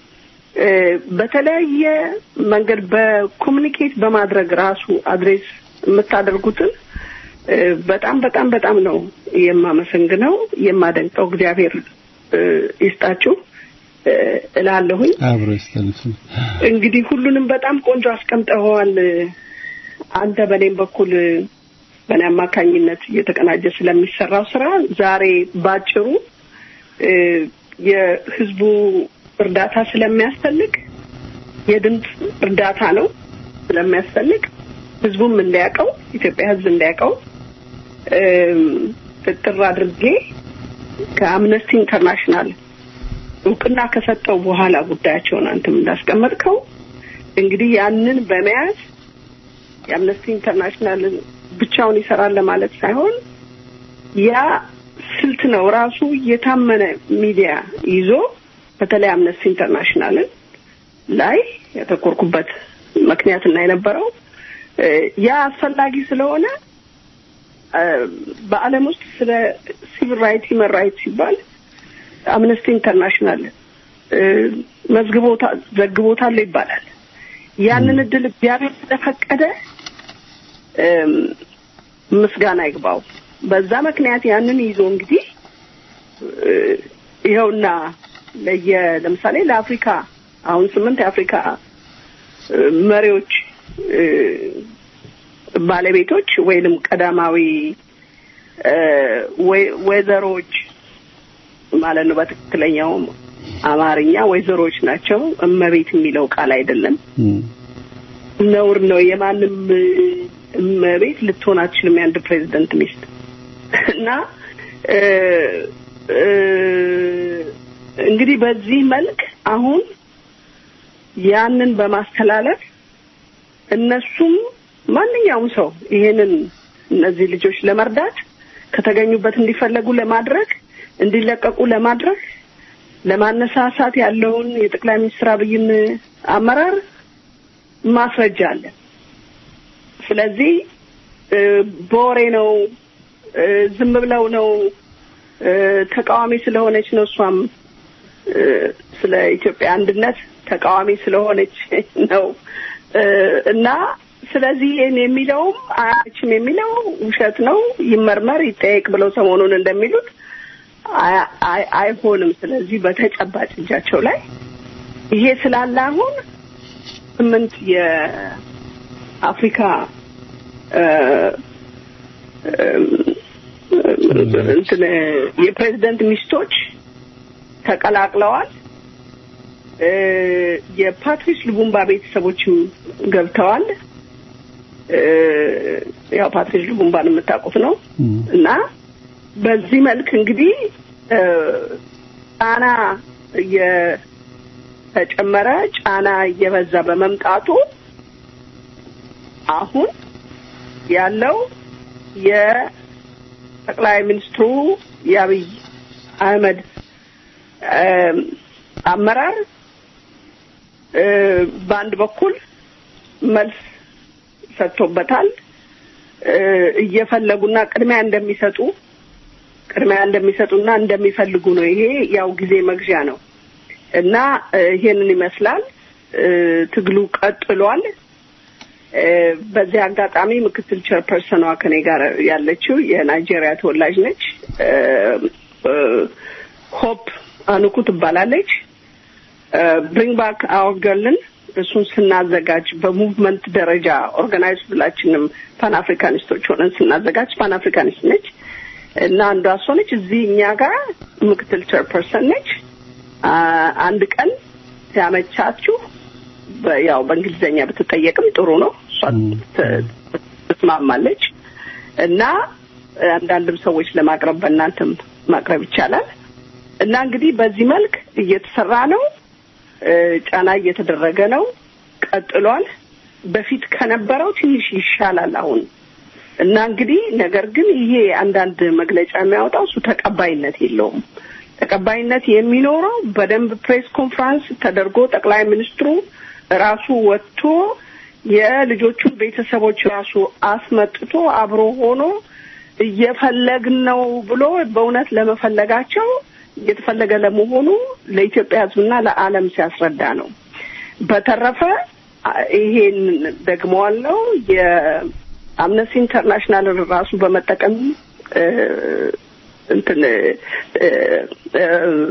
በተለያየ መንገድ በኮሚኒኬት በማድረግ ራሱ አድሬስ የምታደርጉትን እ፣ በጣም በጣም በጣም ነው የማመሰግነው የማደንቀው። እግዚአብሔር እ፣ ይስጣችሁ እ፣ እላለሁኝ። አብሮ ይስተልፍ እንግዲህ ሁሉንም በጣም ቆንጆ አስቀምጠኸዋል። አንተ በእኔም በኩል በእኔ አማካኝነት እየተቀናጀ ስለሚሰራው ስራ ዛሬ ባጭሩ እ፣ የህዝቡ እርዳታ ስለሚያስፈልግ የድምፅ እርዳታ ነው ስለሚያስፈልግ ህዝቡም እንዲያውቀው ኢትዮጵያ ህዝብ እንዲያውቀው እም፣ ጥጥር አድርጌ ከአምነስቲ ኢንተርናሽናል እውቅና ከሰጠው በኋላ ጉዳያቸውን አንተም እንዳስቀመጥከው እንግዲህ ያንን በመያዝ የአምነስቲ ኢንተርናሽናልን ብቻውን ይሰራል ለማለት ሳይሆን ያ ስልት ነው ራሱ የታመነ ሚዲያ ይዞ በተለይ አምነስቲ ኢንተርናሽናልን ላይ ያተኮርኩበት ምክንያትና የነበረው እ፣ ያ አስፈላጊ ስለሆነ እ፣ በዓለም ውስጥ ስለ ሲቪል ራይት ሂውመን ራይት ሲባል አምነስቲ ኢንተርናሽናል እ፣ መዝግቦታል ዘግቦታል ይባላል። ያንን እድል እግዚአብሔር ስለፈቀደ እም፣ ምስጋና ይግባው። በዛ ምክንያት ያንን ይዞ እንግዲህ እ፣ ይኸውና ለየ ለምሳሌ ለአፍሪካ አሁን ስምንት የአፍሪካ እ፣ መሪዎች እ፣ ባለቤቶች ወይንም ቀዳማዊ እ፣ ወይ- ወይዘሮች ማለት ነው። በትክክለኛው አማርኛ ወይዘሮች ናቸው። እመቤት የሚለው ቃል አይደለም፣ ነውር ነው። የማንም እ፣ እመቤት ልትሆን አትችልም የአንድ ፕሬዚደንት ሚስት እና እ፣ እ፣ እንግዲህ በዚህ መልክ አሁን ያንን በማስተላለፍ እነሱም ማንኛውም ሰው ይሄንን እነዚህ ልጆች ለመርዳት ከተገኙበት እንዲፈለጉ ለማድረግ እንዲለቀቁ ለማድረግ ለማነሳሳት ያለውን የጠቅላይ ሚኒስትር አብይን አመራር ማስረጃ አለ። ስለዚህ እ፣ በወሬ ነው እ፣ ዝም ብለው ነው እ፣ ተቃዋሚ ስለሆነች ነው እሷም እ፣ ስለ ኢትዮጵያ አንድነት ተቃዋሚ ስለሆነች ነው እ፣ እና ስለዚህ ይህን የሚለውም አያችም የሚለው ውሸት ነው፣ ይመርመር ይጠየቅ ብለው ሰሞኑን እንደሚሉት አይ- አይ- አይሆንም። ስለዚህ በተጨባጭ እጃቸው ላይ ይሄ ስላለ አሁን ስምንት የአፍሪካ እ፣ እ፣ እንትን የፕሬዝደንት ሚስቶች ተቀላቅለዋል። እ፣ የፓትሪስ ሉቡምባ ቤተሰቦችም ገብተዋል። እ፣ ያው ፓትሪስ ሉቡምባን የምታውቁት ነው እና በዚህ መልክ እንግዲህ እ፣ ጫና እየተጨመረ ጫና እየበዛ በመምጣቱ አሁን ያለው የጠቅላይ ሚኒስትሩ የአብይ አህመድ እም፣ አመራር እ፣ በአንድ በኩል መልስ ሰጥቶበታል። እ፣ እየፈለጉና ቅድሚያ እንደሚሰጡ ቅድሚያ እንደሚሰጡና እንደሚፈልጉ ነው። ይሄ ያው ጊዜ መግዣ ነው እና እ፣ ይሄንን ይመስላል። እ፣ ትግሉ ቀጥሏል። እ፣ በዚህ አጋጣሚ ምክትል ቸርፐርሰኗ ከኔ ጋር ያለችው የናይጄሪያ ተወላጅ ነች። እ፣ እ፣ ሆፕ አኑኩ ትባላለች። ብሪንግ ባክ አወር ገርልን እሱን ስናዘጋጅ በሙቭመንት ደረጃ ኦርጋናይዝ ሁላችንም ፓን አፍሪካኒስቶች ሆነን ስናዘጋጅ ፓን አፍሪካኒስት ነች እና አንዷ እሷ ነች። እዚህ እኛ ጋር ምክትል ቸርፐርሰን ነች። አ- አንድ ቀን ሲያመቻችሁ በ- ያው በእንግሊዝኛ ብትጠየቅም ጥሩ ነው። እሷ ት- ትስማማለች እና አንዳንድም ሰዎች ለማቅረብ በእናንተም ማቅረብ ይቻላል እና እንግዲህ በዚህ መልክ እየተሰራ ነው። እ፣ ጫና እየተደረገ ነው። ቀጥሏል። በፊት ከነበረው ትንሽ ይሻላል አሁን እና እንግዲህ ነገር ግን ይሄ አንዳንድ መግለጫ የሚያወጣው እሱ ተቀባይነት የለውም። ተቀባይነት የሚኖረው በደንብ ፕሬስ ኮንፈረንስ ተደርጎ ጠቅላይ ሚኒስትሩ ራሱ ወጥቶ የልጆቹን ቤተሰቦች ራሱ አስመጥቶ አብሮ ሆኖ እየፈለግን ነው ብሎ በእውነት ለመፈለጋቸው እየተፈለገ ለመሆኑ ለኢትዮጵያ ሕዝብና ለዓለም ሲያስረዳ ነው። በተረፈ አ- ይሄን ደግመዋለው አምነስቲ ኢንተርናሽናልን ራሱ በመጠቀም እ፣ እንትን እ፣ እ፣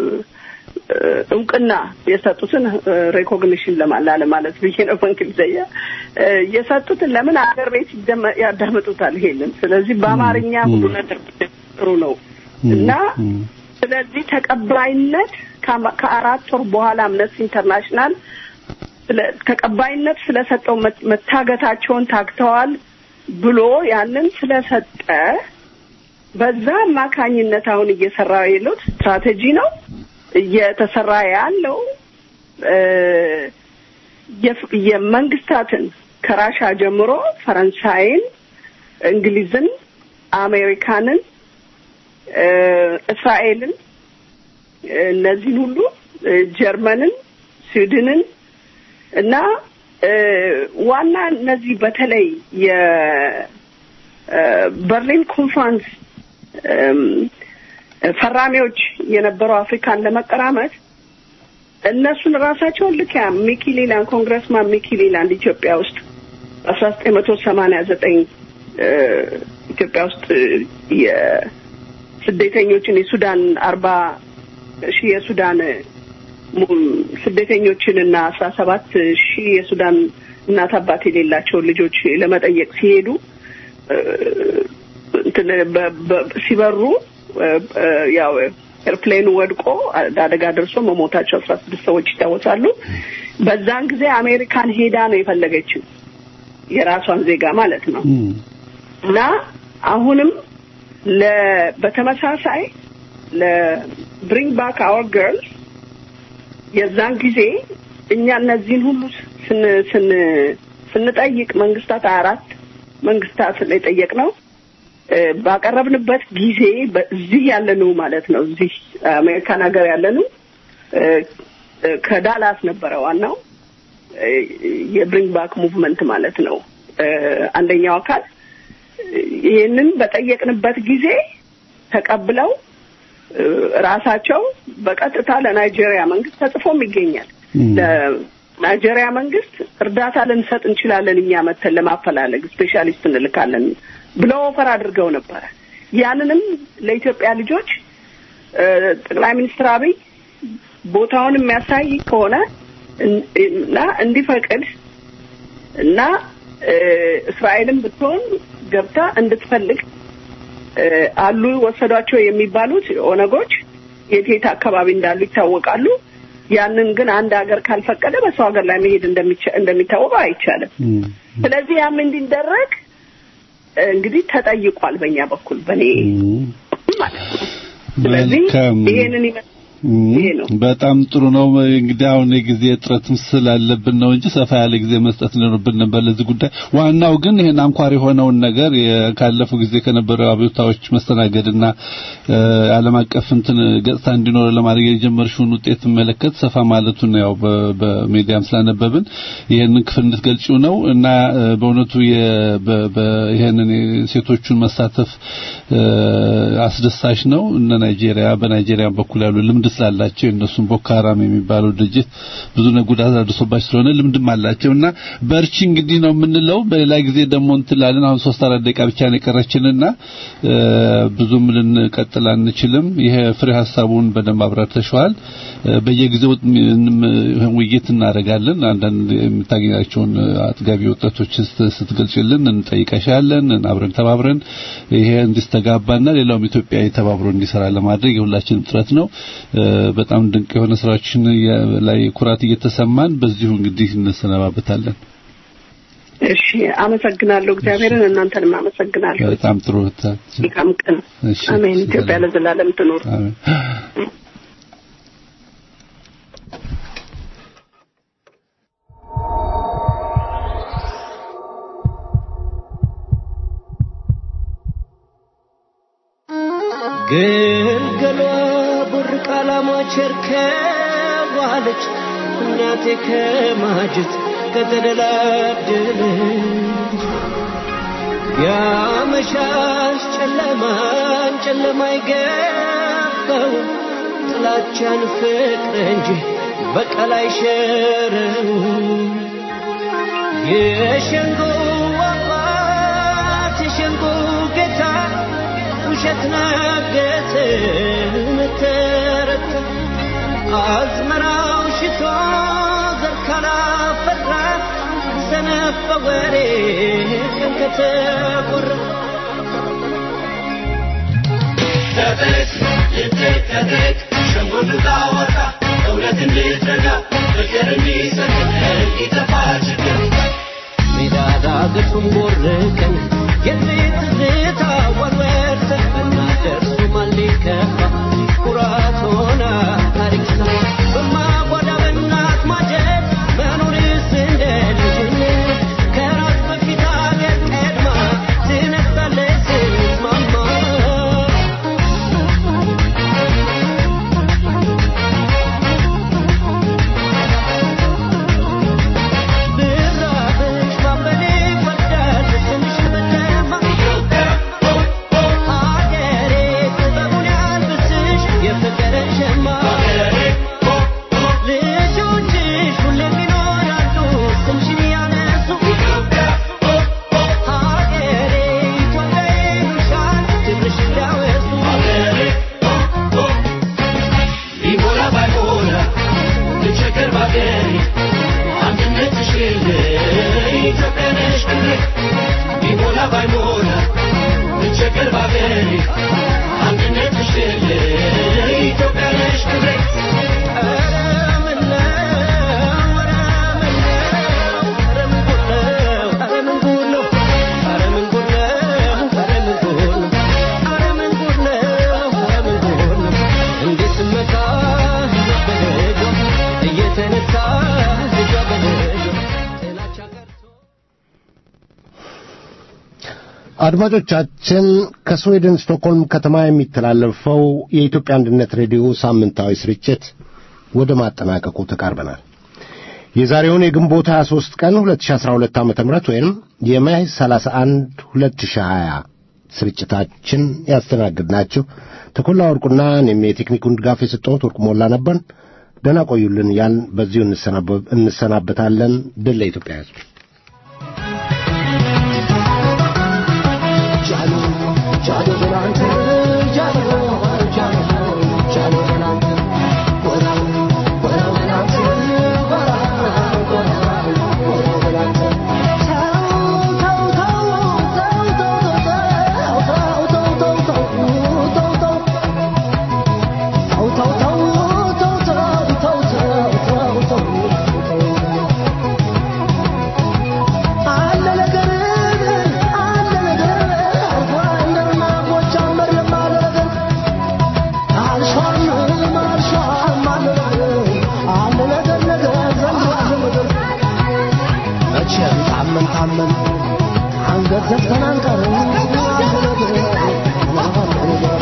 እውቅና የሰጡትን ሬኮግኒሽን ለማላለ ማለት ብዬ ነው በእንግሊዝኛ እ፣ የሰጡትን ለምን አገር ቤት ይደመ- ያዳምጡታል ይሄንን። ስለዚህ በአማርኛ ሁሉ ነገር ጥሩ ነው እና ስለዚህ ተቀባይነት ከአማ- ከአራት ወር በኋላ አምነስቲ ኢንተርናሽናል ስለ- ተቀባይነት ስለሰጠው መት- መታገታቸውን ታግተዋል ብሎ ያንን ስለሰጠ በዛ አማካኝነት አሁን እየሰራ ያሉት ስትራቴጂ ነው እየተሰራ ያለው እ፣ የፍ- የመንግስታትን ከራሻ ጀምሮ ፈረንሳይን፣ እንግሊዝን፣ አሜሪካንን፣ እ፣ እስራኤልን እ፣ እነዚህን ሁሉ እ፣ ጀርመንን፣ ስዊድንን እና እ፣ ዋና እነዚህ በተለይ የበርሊን ኮንፈረንስ እም፣ ፈራሚዎች የነበረው አፍሪካን ለመቀራመት እነሱን ራሳቸውን ልክ ያ ሚኪ ሌላንድ ኮንግረስማን ሚኪ ሌላንድ ኢትዮጵያ ውስጥ አስራ ዘጠኝ መቶ ሰማኒያ ዘጠኝ ኢትዮጵያ ውስጥ የስደተኞችን የሱዳን አርባ ሺህ የሱዳን ሙ- ስደተኞችን እና አስራ ሰባት ሺህ የሱዳን እናት አባት የሌላቸውን ልጆች ለመጠየቅ ሲሄዱ እ፣ እንትን በ- በ- ሲበሩ እ፣ እ፣ ያው ኤርፕሌኑ ወድቆ አደጋ ደርሶ መሞታቸው አስራ ስድስት ሰዎች ይታወሳሉ። በዛን ጊዜ አሜሪካን ሄዳ ነው የፈለገችው የራሷን ዜጋ ማለት ነው። እና አሁንም ለ በተመሳሳይ ለብሪንግ ባክ አወር ገርልስ የዛን ጊዜ እኛ እነዚህን ሁሉ ስን ስን ስንጠይቅ መንግስታት አራት መንግስታት የጠየቅ ነው ባቀረብንበት ጊዜ በዚህ ያለነው ማለት ነው እዚህ አሜሪካን ሀገር ያለነው እ፣ እ፣ ከዳላስ ነበረ ዋናው እ፣ የብሪንግ ባክ ሙቭመንት ማለት ነው እ፣ አንደኛው አካል ይህንን በጠየቅንበት ጊዜ ተቀብለው እ፣ ራሳቸው በቀጥታ ለናይጄሪያ መንግስት ተጽፎም ይገኛል። ለናይጄሪያ መንግስት እርዳታ ልንሰጥ እንችላለን እኛ መተን ለማፈላለግ ስፔሻሊስት እንልካለን ብለው ኦፈር አድርገው ነበረ። ያንንም ለኢትዮጵያ ልጆች እ፣ ጠቅላይ ሚኒስትር አብይ ቦታውን የሚያሳይ ከሆነ እን- እና እንዲፈቅድ እና እ፣ እስራኤልም ብትሆን ገብታ እንድትፈልግ እ፣ አሉ ወሰዷቸው የሚባሉት ኦነጎች የት የት አካባቢ እንዳሉ ይታወቃሉ። ያንን ግን አንድ ሀገር ካልፈቀደ በሰው ሀገር ላይ መሄድ እንደሚቻ- እንደሚታወቀው አይቻልም። ስለዚህ ያም እንዲደረግ እ፣ እንግዲህ ተጠይቋል በእኛ በኩል በእኔ ማለት ነው። ስለዚህ መልካም። ይሄንን ይመ- ይሄ ነው። በጣም ጥሩ ነው። እንግዲህ አሁን የጊዜ እጥረትም ስላለብን ነው እንጂ ሰፋ ያለ ጊዜ መስጠት ሊኖርብን ነበር ለዚህ ጉዳይ። ዋናው ግን ይሄን አንኳር የሆነውን ነገር የ- ካለፉ ጊዜ ከነበሩ አብዮታዎች መስተናገድና እ፣ ዓለም አቀፍ እንትን ገጽታ እንዲኖር ለማድረግ የጀመርሽውን ውጤት መለከት ሰፋ ማለቱን ያው በ- በሚዲያም ስላነበብን ይሄንን ክፍል እንድትገልጪው ነው እና እ፣ በእውነቱ የ- በ- በ- ይሄንን ሴቶቹን መሳተፍ እ፣ አስደሳች ነው። እነ ናይጄሪያ በናይጄሪያ በኩል ያሉ ልምድ ስላላቸው የእነሱን ቦኮ ሃራም የሚባለው ድርጅት ብዙ ነ- ጉዳት አድርሶባቸው ስለሆነ ልምድም አላቸው እና በርቺ እንግዲህ ነው የምንለው። በሌላ ጊዜ ደግሞ እንትላለን። አሁን ሶስት አራት ደቂቃ ብቻ ነው የቀረችንና እ፣ ብዙም ልንቀጥል አንችልም። ይሄ ፍሬ ሀሳቡን በደንብ አብራርተሽዋል። እ፣ በየጊዜው ምንም ውይይት እናደርጋለን። አንዳንድ የምታገኛቸውን አጥጋቢ ወጣቶች ስት- ስትገልጭልን እንጠይቀሻለን። አብረን ተባብረን ይሄ እንዲስተጋባና ሌላውም ኢትዮጵያዊ ተባብሮ እንዲሰራ ለማድረግ የሁላችንም ጥረት ነው። እ፣ በጣም ድንቅ የሆነ ስራዎችን የ- ላይ ኩራት እየተሰማን በዚሁ እንግዲህ እንሰነባበታለን። እሺ፣ አመሰግናለሁ። እግዚአብሔርን እናንተንም አመሰግናለሁ። በጣም ጥሩ እህታችን። መልካም ቀን። እሺ፣ አሜን። ኢትዮጵያ ሰላም። ለዘላለም ትኖር። አሜን። ግልገሏ ቡርቅ አላማች እርከዋለች እናቴ ከማጀት ከተደላደለች ያመሻሽ ጨለማን ጨለማ ይገባው ጥላቻን ፍቅር እንጂ በቀል አይሸረው የሸንጎ አባት ውሸት ነገሰ መተረተ አዝመራው ሽቶ ዘር ካላፈራ ሰነፍ በወሬ ቀን ከተቆራ ተጠቅ ይጠቅ ተጠቅ ሸንጎል ታወጣ እውነት እንድትረዳ ፍቅር እንዲሰጥ እንዲጠፋ ችግር ሜዳ ዳገቱን ቦርከን የቤት ትዝታ ወርወርተን ብናደርሱ ማን ሊከፋ ኩራት ሆና ታሪክ ሰራ በማጓዳ በእናት ማጀት መኖርስ እንደ ልጅነት ከራስ በፊት አገር ቀድማ ትነሳለች ስትስማማ ብራብሽ ማንበሌ ይወዳል ስምሽ በደማ ሀገሬ ጥበቡን ያልብስሽ የፍቅርን ሸማ ልጆችሽ ሁሌም ይኖራሉ ስምሽን ያነሱ ሀገሬ ኢትዮጵያ ይሉሻል ክብርሽ እንዲያወሱ ቢሞላ ባይሞላ ልቸገር ባገሬ አንድነትሽን ኢትዮጵያ ነሽ ክብሬ ቢሞላ ባይሞላ ልቸገር ባገሬ አንድነትሽን ኢትዮጵያ ነሽ ክብሬ ኧረ ምነው ኧረ ምነው ኧረ ምን ጉድ ነው ኧረ ምን ጉድ ነው ኧረ ምን ጉድ ነው ኧረ ምን ጉድ ነው ኧረ ምን ጉድ ነው እንዴት ስመካ ልጇ በልጇ እየተነሳ ልጇ በልጇ ጥላቻ ቀርቶ አድማጮቻችን ከስዌድን ስቶክሆልም ከተማ የሚተላለፈው የኢትዮጵያ አንድነት ሬዲዮ ሳምንታዊ ስርጭት ወደ ማጠናቀቁ ተቃርበናል። የዛሬውን የግንቦት 23 ቀን 2012 ዓ.ም ወይም የማይ 31 2020 ስርጭታችን ያስተናግድናችሁ ተኮላ ወርቁና እኔም የቴክኒኩን ድጋፍ የሰጠሁት ወርቁ ሞላ ነበርን። ደህና ቆዩልን ያን በዚሁ እንሰናበ- እንሰናበታለን። ድል ለኢትዮጵያ ሕዝብ። መቼም ታመን ታመን አንገት ዘግተን አንቀርም።